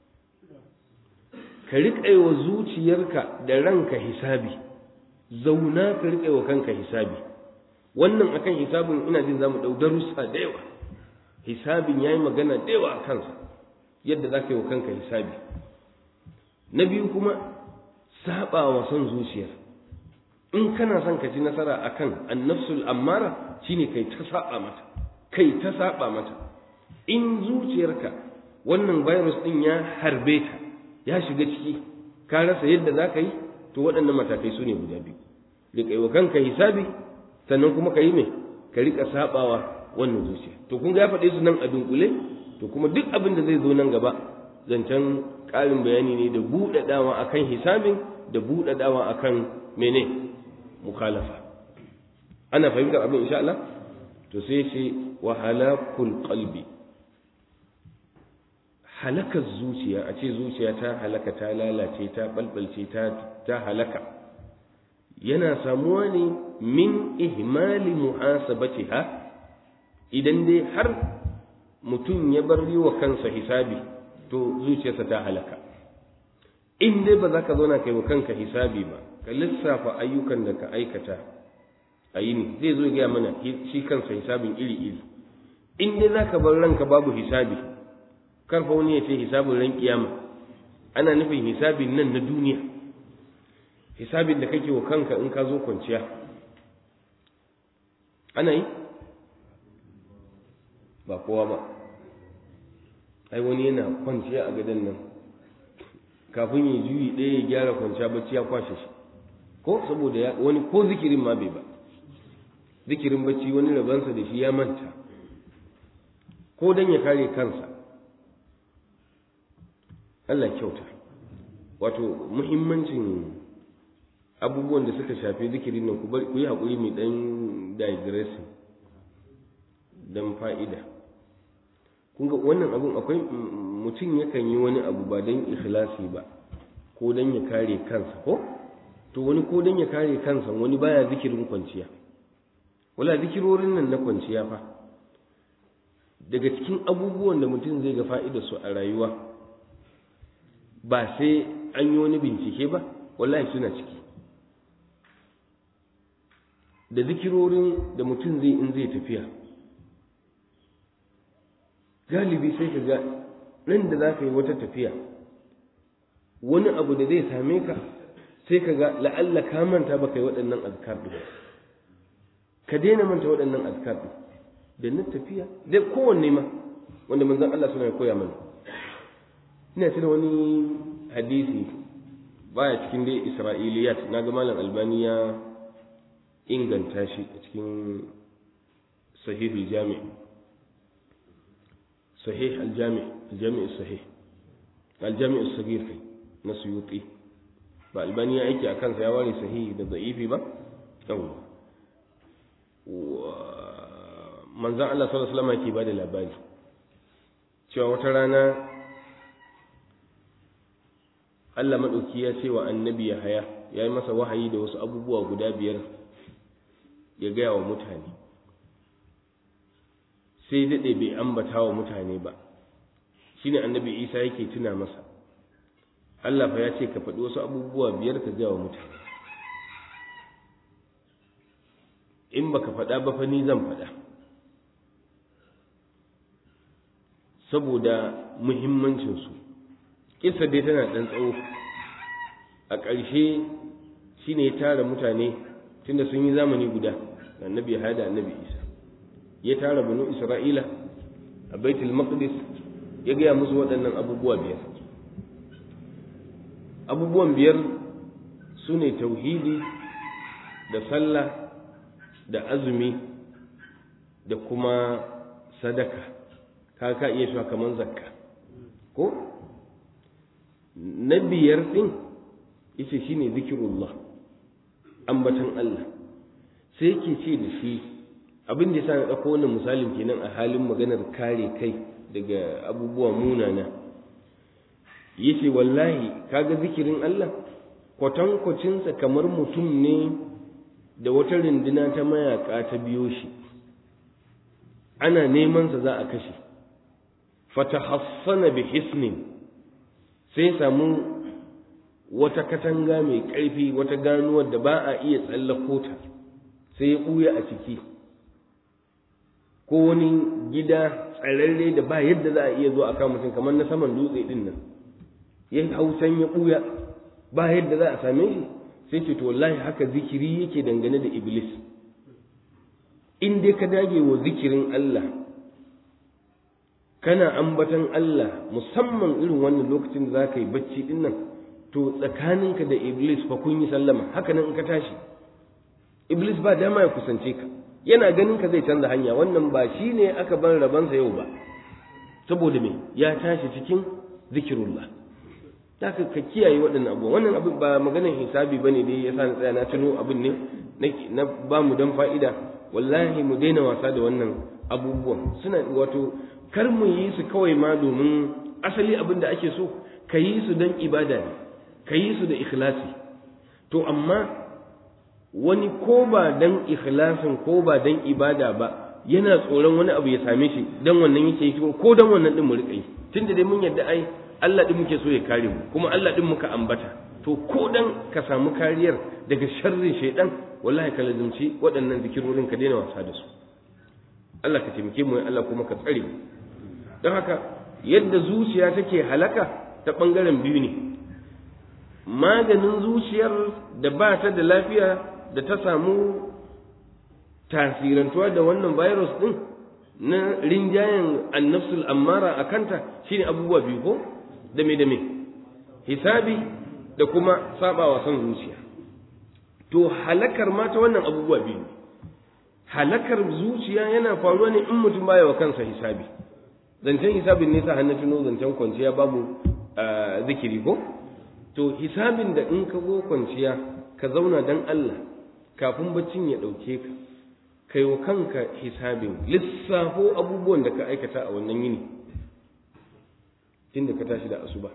ka riƙa wa zuciyarka da ranka hisabi zauna ka riƙa wa kanka hisabi wannan akan hisabin ina jin zamu ɗau darussa da yawa hisabin yayi magana da yawa a kansa yadda za ka yi wa kanka hisabi na biyu kuma saba wa son zuciyar in kana son ka ci nasara akan annafsul ammara shine kai ta saba mata kai ta saba mata in zuciyarka wannan virus din ya harbe ta ya shiga ciki ka rasa yadda za ka yi to waɗannan matakai su ne guda biyu riƙa wa kanka hisabi sannan kuma ka yi mai ka riƙa sabawa wannan zuciya to kun ga ya faɗe su nan a dunkule to kuma duk abin da zai zo nan gaba zancen ƙarin bayani ne da buɗaɗawa akan hisabin da buɗaɗawa akan mene mukhalafa ana fahimtar abin insha Allah to sai ce wa halakul qalbi halakar zuciya a ce zuciya ta halaka ta lalace ta balbalce ta ta halaka yana samuwa ne min ihmali muhasabatiha idan dai har mutum ya bar yi wa kansa hisabi to zuciyarsa ta halaka in dai ba za ka zauna kai wa kanka hisabi ba ka lissafa ayyukan da ka aikata a yini zai zo gaya mana shi kansa hisabin iri-iri in dai za ka bar ranka babu hisabi karfa wani ya ce hisabin ran kiyama ana nufin hisabin nan na duniya hisabin da kake wa kanka in ka zo kwanciya ana yi ba kowa ba ai wani yana kwanciya a gadon nan kafin ya juyi ɗaya ya gyara kwanciya bacci ya kwashe shi ko saboda wani ko zikirin ma bai ba zikirin bacci wani rabansa da shi ya manta ko don ya kare kansa Allah kyauta wato muhimmancin abubuwan da suka shafi zikirin nan ku yi haƙuri mai ɗan digressing don fa'ida kun ga wannan abun akwai mutum yakan yi wani abu ba don ikhlasi ba ko don ya kare kansa ko to wani ko don ya kare kansa wani baya zikirin kwanciya wala zikirorin nan na kwanciya fa daga cikin abubuwan da mutum zai ga fa'idar su a rayuwa ba sai an yi wani bincike ba wallahi suna ciki da zikirorin da mutum zai in zai tafiya galibi sai ka ga nan da za ka yi wata tafiya wani abu da zai same ka sai ka ga la'alla ka manta ba ka yi waɗannan azkar ɗin ka daina manta waɗannan azkar ɗin da na tafiya da kowanne ma wanda manzon Allah suna ya koya mana ina tuna wani hadisi baya cikin dai isra'iliyat na ga malam albani ya inganta shi a cikin sahihul jami' sahih al-jami' al-jami' sahih al-jami' as-saghir kai na suyuti ba albani ya aiki a kansa ya ware sahihi da da'ifi ba yawwa manzan Allah sallallahu alaihi wasallam ke bada labari cewa wata rana Allah madauki ya ce wa annabi ya haya ya yi masa wahayi da wasu abubuwa guda biyar ya gaya wa mutane sai daɗe bai ambata wa mutane ba shine annabi isa yake tuna masa Allah fa ya ce ka faɗi wasu abubuwa biyar ka gaya wa mutane in baka faɗa ba fa ni zan faɗa saboda muhimmancinsu kisa dai tana ɗan tsawo a ƙarshe shi ne ya tara mutane tunda sun yi zamani guda da annabi ya da annabi isa ya tara banu isra'ila a baitul maqdis ya gaya musu waɗannan abubuwa biyar abubuwan biyar su ne tauhidi da sallah da azumi da kuma sadaka ka ka iya shi kamar zakka ko na biyar ɗin ita shine zikirullah ambatan Allah sai ke ce da shi abin da yasa na ɗauko wannan misalin kenan a halin maganar kare kai daga abubuwa munana yace wallahi kaga zikirin Allah kwatankwacinsa kamar mutum ne da wata rinduna ta mayaka ta biyo shi ana neman sa za a kashe fatahassana bi hisnin sai samu wata katanga mai ƙarfi wata ganuwar da ba a iya tsallako ta sai ya ɓuya a ciki ko wani gida tsararre da ba yadda za a iya zo a kan mutum kamar na saman dutse din nan ya hausan ya ɓuya ba yadda za a same shi sai ce to wallahi haka zikiri yake dangane da iblis in dai ka dage wa zikirin Allah kana ambatan Allah musamman irin wannan lokacin da za ka yi bacci din nan to tsakaninka da iblis fa kun yi sallama haka nan in ka tashi iblis ba dama ya kusance ka yana ganin ka zai canza hanya wannan ba shi ne aka ban rabansa yau ba saboda me ya tashi cikin zikirullah haka ka kiyaye waɗannan abubuwa wannan abin ba maganar hisabi ba ne dai ya sa na tsaya na tuno abin ne na ba mu don fa'ida wallahi mu daina wasa da wannan abubuwan suna wato kar mu yi su kawai ma domin asali abin da ake so ka yi su don ibada ne ka yi su da ikhlasi to amma wani ko ba dan ikhlasin ko ba dan ibada ba yana tsoron wani abu ya same shi dan wannan yake yi ko dan wannan din mu rika yi tunda dai mun yadda ai Allah din muke so ya kare mu kuma Allah din muka ambata to ko dan ka samu kariyar daga sharrin shaidan wallahi ka lazimci waɗannan zikirorin ka daina wasa da su Allah ka taimake mu Allah kuma ka tsare mu don haka yadda zuciya take halaka ta bangaren biyu ne maganin zuciyar da ba ta da lafiya da ta samu tasirantuwa da wannan virus din na rinjayen annafsul ammara a kanta shine abubuwa biyu ko da me da me hisabi da kuma sabawa son zuciya to halakar ma ta wannan abubuwa biyu halakar zuciya yana faruwa ne in mutum baya wa kansa hisabi zancen hisabin ne sa hannu tuno zancen kwanciya babu zikiri ko to hisabin da in ka zo kwanciya ka zauna dan Allah kafin baccin ya ɗauke ka kai wa kanka hisabin lissafo abubuwan da ka aikata a wannan yini tun da ka tashi da asuba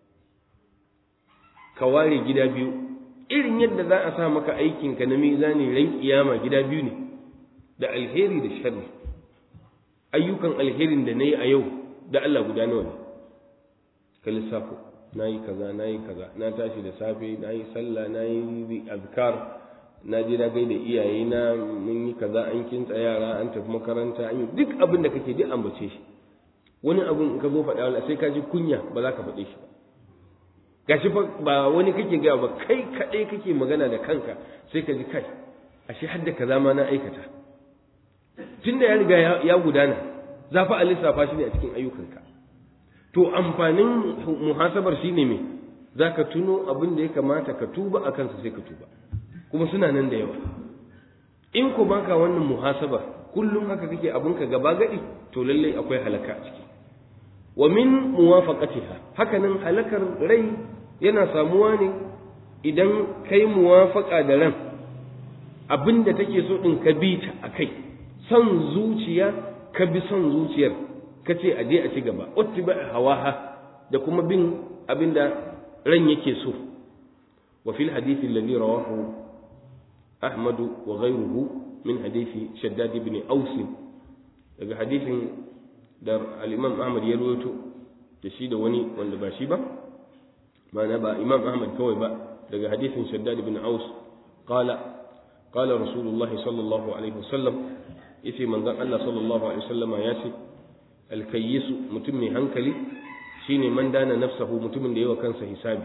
ka ware gida biyu irin yadda za a sa maka aikinka na mizani ran kiyama gida biyu ne da alheri da sharri ayyukan alherin da na yi a yau da Allah guda nawa ne ka lissafo na yi kaza na yi kaza na tashi da safe na yi sallah na yi azkar na je na gaida iyaye na mun yi kaza an kintsa yara an tafi makaranta an yi duk abin da kake duk ambace shi wani abun ka zo faɗa wala sai ka ji kunya ba za ka faɗe shi ba gashi fa ba wani kake gaya ba kai kaɗai kake magana da kanka sai ka ji kai ashe har da kaza ma na aikata tunda ya riga ya gudana za fa a lissafa shi ne a cikin ayyukanka to amfanin muhasabar shine me za ka tuno abin da ya kamata ka tuba a kansa sai ka tuba kuma suna nan da yawa in ku baka wannan muhasabar kullum haka kake abinka gaba gadi to lallai akwai halaka a ciki wa min muwafaqatiha hakanan halakar rai yana samuwa ne idan kai muwafaqa da ran abinda take so din ka bi ta akai son zuciya ka bi son zuciyar ka ce aje a ci gaba uttiba hawaha da kuma bin abinda ran yake so wa fil hadith alladhi rawahu ahmad wa ghayruhu min hadith shaddad ibn aus daga hadithin da al-imam ahmad ya rawaito da shi da wani wanda ba shi ba ma'ana ba imam ahmad kawai ba daga hadithin shaddad ibn aus qala qala rasulullahi sallallahu alaihi wasallam yace manzon Allah sallallahu alaihi wasallama ya ce alkayyisu mutum mai hankali shine man dana nafsahu mutumin da yawa kansa hisabi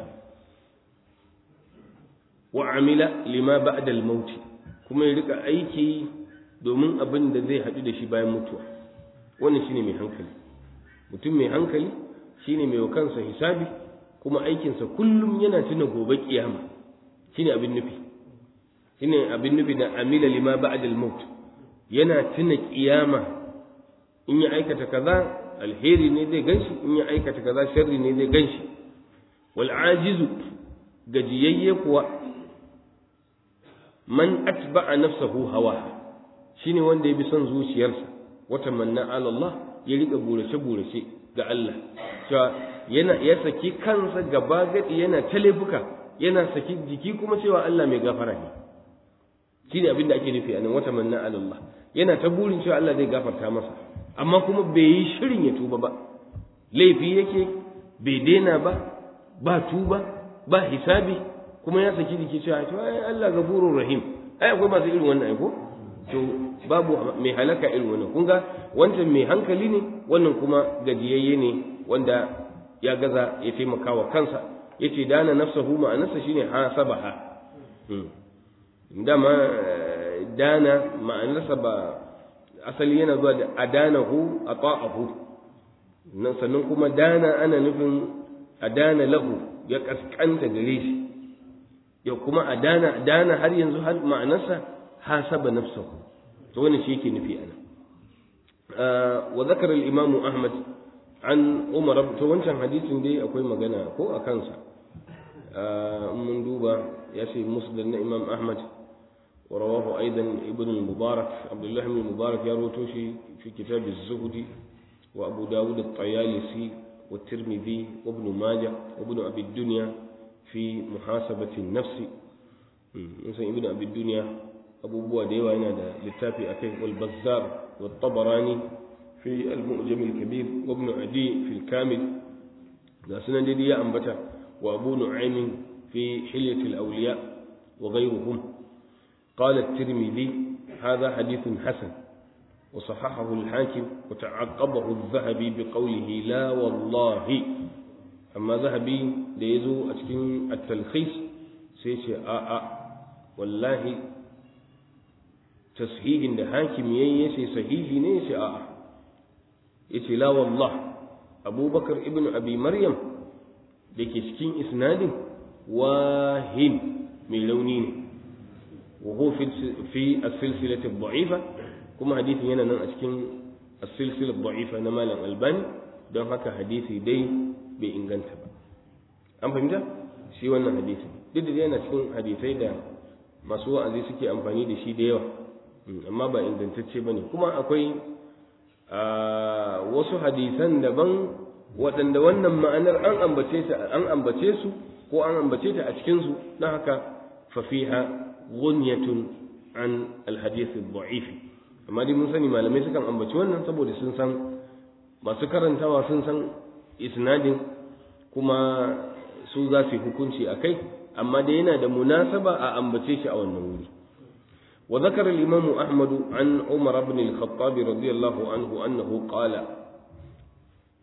wa amila lima ba'da al-maut kuma ya rika aiki domin abin da zai haɗu da shi bayan mutuwa wannan shine mai hankali mutum mai hankali shine mai kansa hisabi kuma aikinsa kullum yana tuna gobe kiyama shine abin nufi shine abin nufi da amila lima ba'da al-maut yana tuna kiyama in ya aikata kaza alheri ne zai ganshi in ya aikata kaza sharri ne zai ganshi wal ajizu gajiyayye kuwa man atba'a nafsahu hawa shine wanda ya bi son zuciyarsa wata manna ala Allah ya rika burace burace ga Allah cewa yana ya saki kansa gaba gadi yana talefuka yana saki jiki kuma cewa Allah mai gafara ne shine abin da ake nufi anan wata manna ala Allah yana ta burin cewa Allah zai gafarta masa amma kuma bai yi shirin ya tuba ba laifi yake bai daina ba ba tuba ba hisabi kuma ya saki jiki cewa to ai Allah gafurur rahim ai akwai masu irin wannan ai ko to babu mai halaka irin wannan kun ga wancan mai hankali ne wannan kuma gajiyayye ne wanda ya gaza ya taimaka wa kansa yace dana nafsahu ma'anarsa shine hasabaha dama dana ma'anarsa ba asali yana zuwa da adanahu ata'ahu nan sannan kuma dana ana nufin adana lahu ya kaskanta gare shi ya kuma adana dana har yanzu har ma'anarsa hasaba nafsahu to wannan shi yake nufi ana wa zakara al-imam ahmad an umar to wancan hadisin dai akwai magana ko a kansa mun duba ya ce muslim na imam ahmad ورواه أيضا ابن المبارك عبد الله بن المبارك يروتوشي في كتاب الزهد وأبو داود الطيالسي والترمذي وابن ماجه وابن أبي الدنيا في محاسبة النفس مثلا ابن أبي الدنيا أبو بوا ديوا هنا للتافي أكيه والبزار والطبراني في المؤجم الكبير وابن عدي في الكامل ذا سنة دي أنبتا وأبو نعيم في حلية الأولياء وغيرهم قال الترمذي هذا حديث حسن وصححه الحاكم وتعقبه الذهبي بقوله لا والله أما ذهبي ليزو أتكن التلخيص سيشي آآ والله تصحيح عند حاكم يسي صحيح نيشي آآ يسي لا والله أبو بكر ابن أبي مريم لكي سكين إسناد واهن من لونين وهو في في السلسلة الضعيفة كما حديث هنا نن أشكين السلسلة الضعيفة نمال الألباني don haka hadisi dai bai inganta ba an fahimta shi wannan hadisi duk da yana cikin hadisai da masu wa'azi suke amfani da shi da yawa amma ba ingantacce ba ne kuma akwai wasu hadisan daban waɗanda wannan ma'anar an ambace an ambace su ko an ambace ta a cikinsu don haka fafiha غنية عن الحديث الضعيف amma dai mun sani malamai sukan ambaci wannan saboda sun san masu karantawa sun san isnadin kuma su za su yi hukunci a kai amma dai yana da munasaba a ambace shi a wannan wuri wa zakara al-imamu ahmad an umar ibn al-khattab radiyallahu anhu annahu qala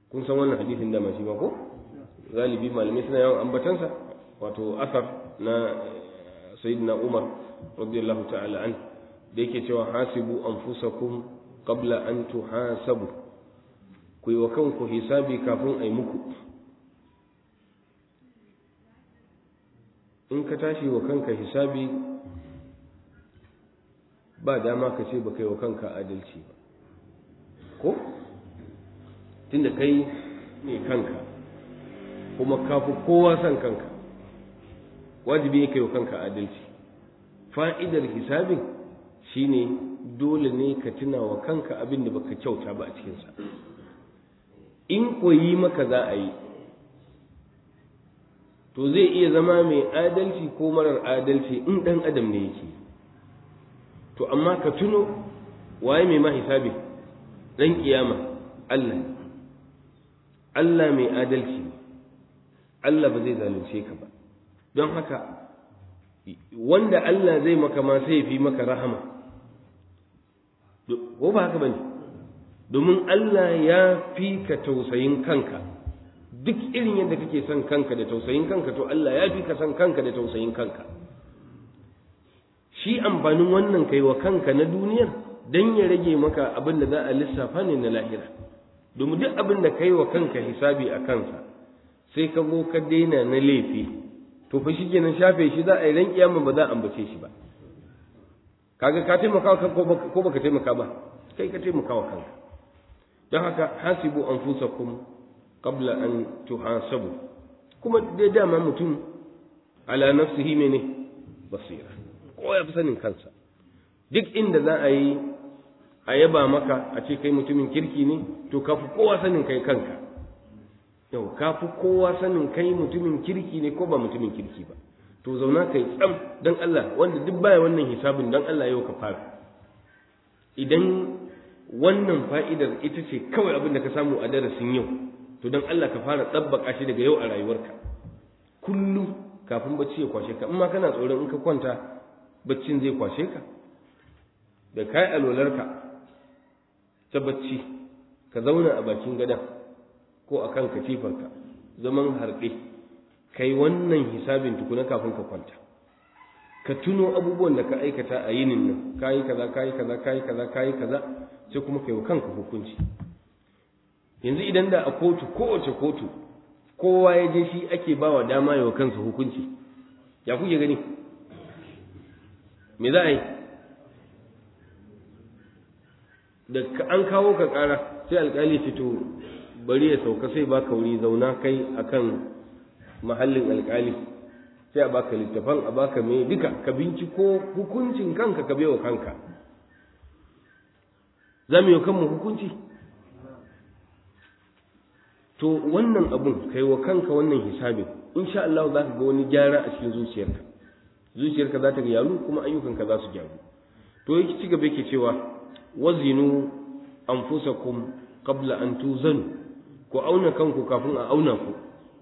kun san wannan hadisin da shi ba ko galibi malamai suna yawan ambatansa wato asar na sayyidina umar radiyallahu ta'ala an da yake cewa hasibu anfusakum qabla an tuhasabu ku yi wa kanku hisabi kafin a yi muku in ka tashi wa kanka hisabi ba dama ka ce ba kai wa kanka adalci ba ko tunda kai ne kanka kuma kafi kowa son kanka wajibi ne kai wa kanka adalci fa'idar hisabin shine dole ne ka tuna wa kanka abin da baka kyauta ba a cikinsa in koyi maka za a yi to zai iya zama mai adalci ko marar adalci in ɗan adam ne yake to amma ka tuno waye mai ma hisabi ɗan kiyama Allah Allah mai adalci Allah ba zai zalunce ka ba don haka wanda Allah zai maka ma sai fi maka rahama ko ba haka bane domin Allah ya fi ka tausayin kanka duk irin yadda kake son kanka da tausayin kanka to Allah ya fi ka son kanka da tausayin kanka shi amfanin wannan kai wa kanka na duniyar dan ya rage maka abin da za a lissafa ne na lahira domin duk abin da kai wa kanka hisabi a kansa sai ka zo ka daina na laifi to fa shi kenan shafe shi za a yi ran kiyama ba za a ambace shi ba kaga ka taimaka wa kanka ko baka taimaka ba kai ka taimaka wa kanka don haka hasibu anfusakum qabla an tuhasabu kuma dai dama mutum ala nafsihi mene basira ko ya fi sanin kansa duk inda za a yi a yaba maka a ce kai mutumin kirki ne to ka fi kowa sanin kai kanka yau ka fi kowa sanin kai mutumin kirki ne ko ba mutumin kirki ba to zauna kai tsam don Allah wanda duk baya wannan hisabin don Allah yau ka fara idan wannan fa'idar ita ce kawai abin da ka samu a darasin yau to don Allah ka fara tsabbaka shi daga yau a rayuwarka kullum kafin bacci ya kwashe ka in ma kana tsoron in ka kwanta baccin zai kwashe ka da kai alwalarka ta bacci ka zauna a bakin gadon ko a kan katifarka zaman harɗe kai wannan hisabin tukuna kafin ka kwanta ka tuno abubuwan da ka aikata a yinin nan kayi kaza kayi kaza kayi kaza kayi kaza sai kuma kai wa kanka hukunci yanzu idan da a kotu kowace kotu kowa ya je shi ake ba wa dama yawa kansa hukunci ya kuke gani me za a yi da an kawo ka kara sai alkali fito bari ya sauka sai baka wuri zauna kai akan mahallin alkali sai a baka littafan a baka mai duka ka binciko hukuncin kanka ka bewa kanka za mu yi kanmu hukunci to wannan abun kai wa kanka wannan hisabin insha Allah za ka ga wani gyara a cikin zuciyarka zuciyarka za ta gyaru kuma ayyukanka za su gyaru to yake ci gaba yake cewa wazinu anfusakum qabla an tuzanu ku auna kanku kafin a auna ku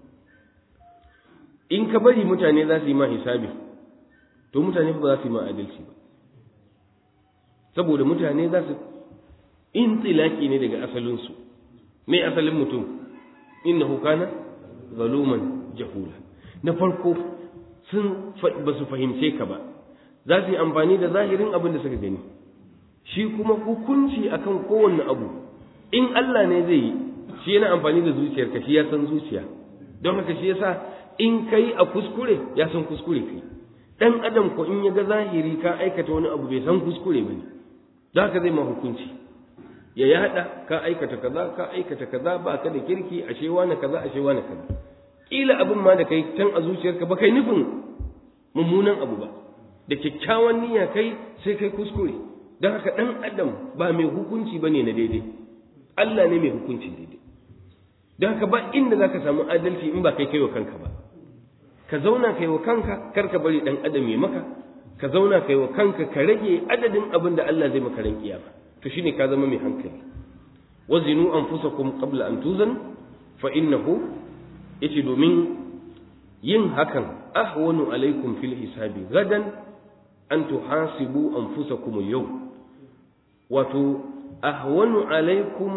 in ka bari mutane za su yi ma hisabi to mutane ba za su yi ma adalci ba saboda mutane za su in tsilaki ne daga asalinsu mai asalin mutum innahu kana zaluman jahula na farko sun ba su fahimce ka ba za su yi amfani da zahirin abin da suka gani shi kuma hukunci akan kowanne abu in Allah ne zai yi shi yana amfani da zuciyarka shi ya san zuciya don haka shi yasa in kai a kuskure ya san kuskure kai dan adam ko in ya ga zahiri ka aikata wani abu bai san kuskure bane don haka zai ma hukunci ya yada ka aikata kaza ka aikata kaza ba ka da kirki ashe wani kaza ashe wani kaza kila abin ma da kai can a zuciyarka ba kai nufin mummunan abu ba da kyakkyawan niyya kai sai kai kuskure don haka dan adam ba mai hukunci bane na daidai Allah ne mai hukunci daidai don haka ba inda za ka samu adalci in ba kai kai wa kanka ba ka zauna kai wa kanka kar ka bari dan adam ya maka ka zauna kai wa kanka ka rage adadin abin da Allah zai maka ran kiyama to shine ka zama mai hankali wazinu anfusakum qabla an tuzan fa innahu yace domin yin hakan ahwanu alaikum fil hisabi gadan an tuhasibu anfusakum yau wato ahwanu alaikum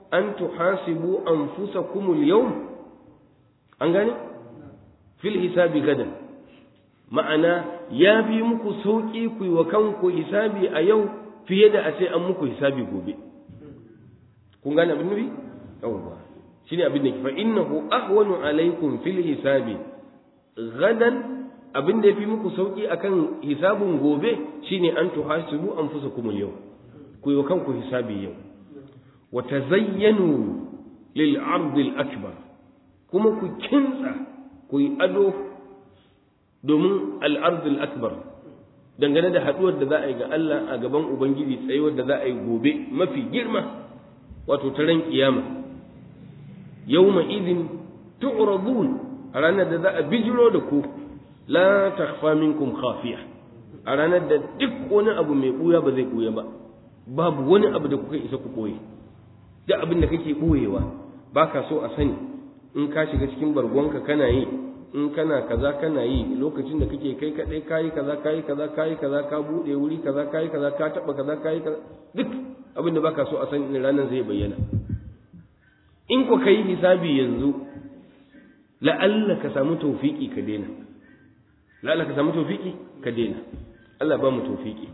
an tuhasibu anfusakum al-yawm an gane fil hisabi gadan ma'ana ya fi muku sauki ku yi wa kanku hisabi a yau fiye da a ce an muku hisabi gobe kun gane abin nufi yawwa shine abin da ke fa innahu ahwanu alaikum fil hisabi gadan abin da ya fi muku sauki akan hisabun gobe shine an tuhasibu anfusakum al-yawm ku yi kanku hisabi yau wa tazayyanu lil ard al-akbar kuma ku kintsa ku yi ado domin al-ard al-akbar dangane da haduwar da za a yi ga Allah a gaban ubangiji tsayuwar da za a yi gobe mafi girma wato ta ran kiyama yawma idin tu'radun a ranar da za a bijiro da ku la takhfa minkum khafiya a ranar da duk wani abu mai buya ba zai buya ba babu wani abu da kuka isa ku boye duk abin da kake boyewa baka so a sani in ka shiga cikin bargonka kana yi in kana kaza kana yi lokacin da kake kai kadai kayi kaza kayi kaza kayi kaza ka bude wuri kaza kayi kaza ka taba kaza kayi kaza duk abin da baka so a sani ranar zai bayyana in ku kai hisabi yanzu la'alla ka samu tawfiki ka daina la'alla ka samu tawfiki ka daina Allah ba mu tawfiki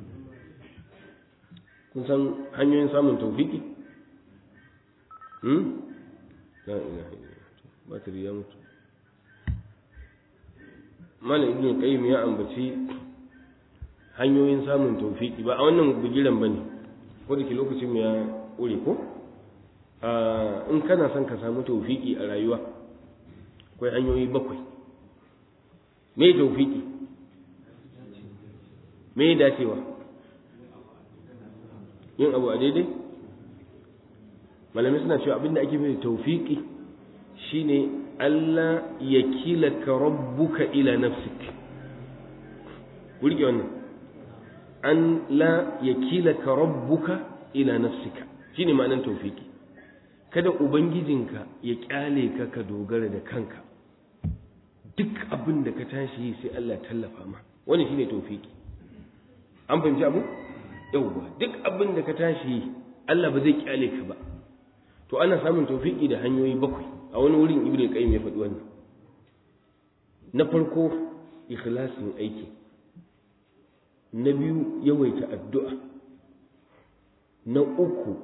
kun san hanyoyin samun tawfiki hmm la ilaha illallah batiri ya mutu malam ibn qayyim ya ambaci hanyoyin samun tawfiki ba a wannan bugiran bane ko da ke lokacin ya ƙure ko in kana son ka samu tawfiki a rayuwa akwai hanyoyi bakwai me tawfiki me dacewa yin abu a daidai malamai suna cewa abinda ake mai tawfiki shine Allah ya kilaka rabbuka ila nafsik ku rike wannan an la ya kilaka rabbuka ila nafsika shine ma'anar tawfiki kada ubangijinka ya kyale ka ka dogara da kanka duk abin da ka tashi yi sai Allah tallafa ma wani shine tawfiki an fahimci abu yauwa duk abin da ka tashi yi Allah ba zai kyale ka ba to ana samun tawfiki da hanyoyi bakwai a wani wurin ibnu qayyim ya faɗi wannan na farko ikhlasin aiki na biyu yawaita addu'a na uku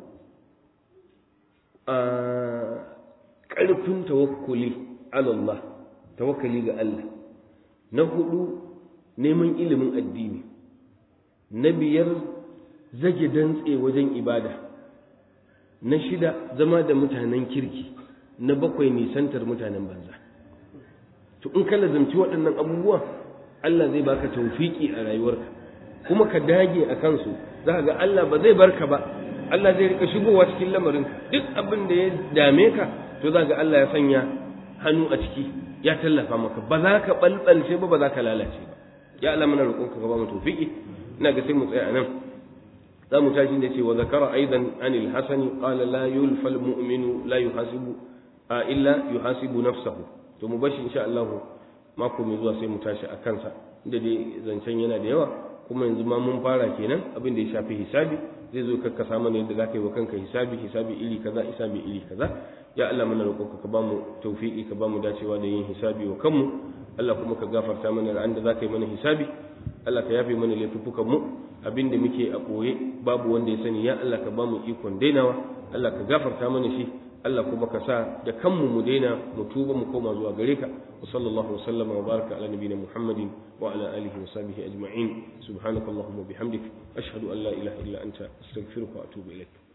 a ƙarfin tawakkuli Allah tawakkali ga Allah na hudu neman ilimin addini na biyar zage dantse wajen ibada na shida zama da mutanen kirki na bakwai nisantar mutanen banza to in ka lazimci waɗannan abubuwa Allah zai baka taufiki a rayuwarka kuma ka dage a kansu za ga Allah ba zai barka ba Allah zai rika shigowa cikin lamarinka duk abin da ya dame ka to za ga Allah ya sanya hannu a ciki ya tallafa maka ba za ka balbalce ba ba za ka lalace ba ya Allah muna roƙonka ka ba mu tawfiki ina ga sai mu tsaya anan za mu tashi da ce wa zakara aidan anil hasani qala la yulfal mu'minu la yuhasibu illa yuhasibu nafsahu to mu bashi insha Allah mako mai zuwa sai mu tashi a kansa inda dai zancen yana da yawa kuma yanzu ma mun fara kenan abin da ya shafi hisabi zai zo kakkasa mana yadda zaka yi wa kanka hisabi hisabi iri kaza hisabi iri kaza ya Allah muna roƙonka ka bamu tawfiki ka bamu dacewa da yin hisabi wa kanmu Allah kuma ka gafarta mana ran da zaka yi mana hisabi Allah ka yafe mana laifukan mu abinda muke a koye babu wanda ya sani ya Allah ka bamu ikon dainawa Allah ka gafarta mana shi Allah kuma ka sa da kanmu mu daina mu tuba mu koma zuwa gare ka wa sallallahu wa sallama wa baraka ala nabiyina muhammadin wa ala alihi wa sahbihi ajma'in subhanakallahumma bihamdik ashhadu an la ilaha illa anta astaghfiruka wa atubu ilaik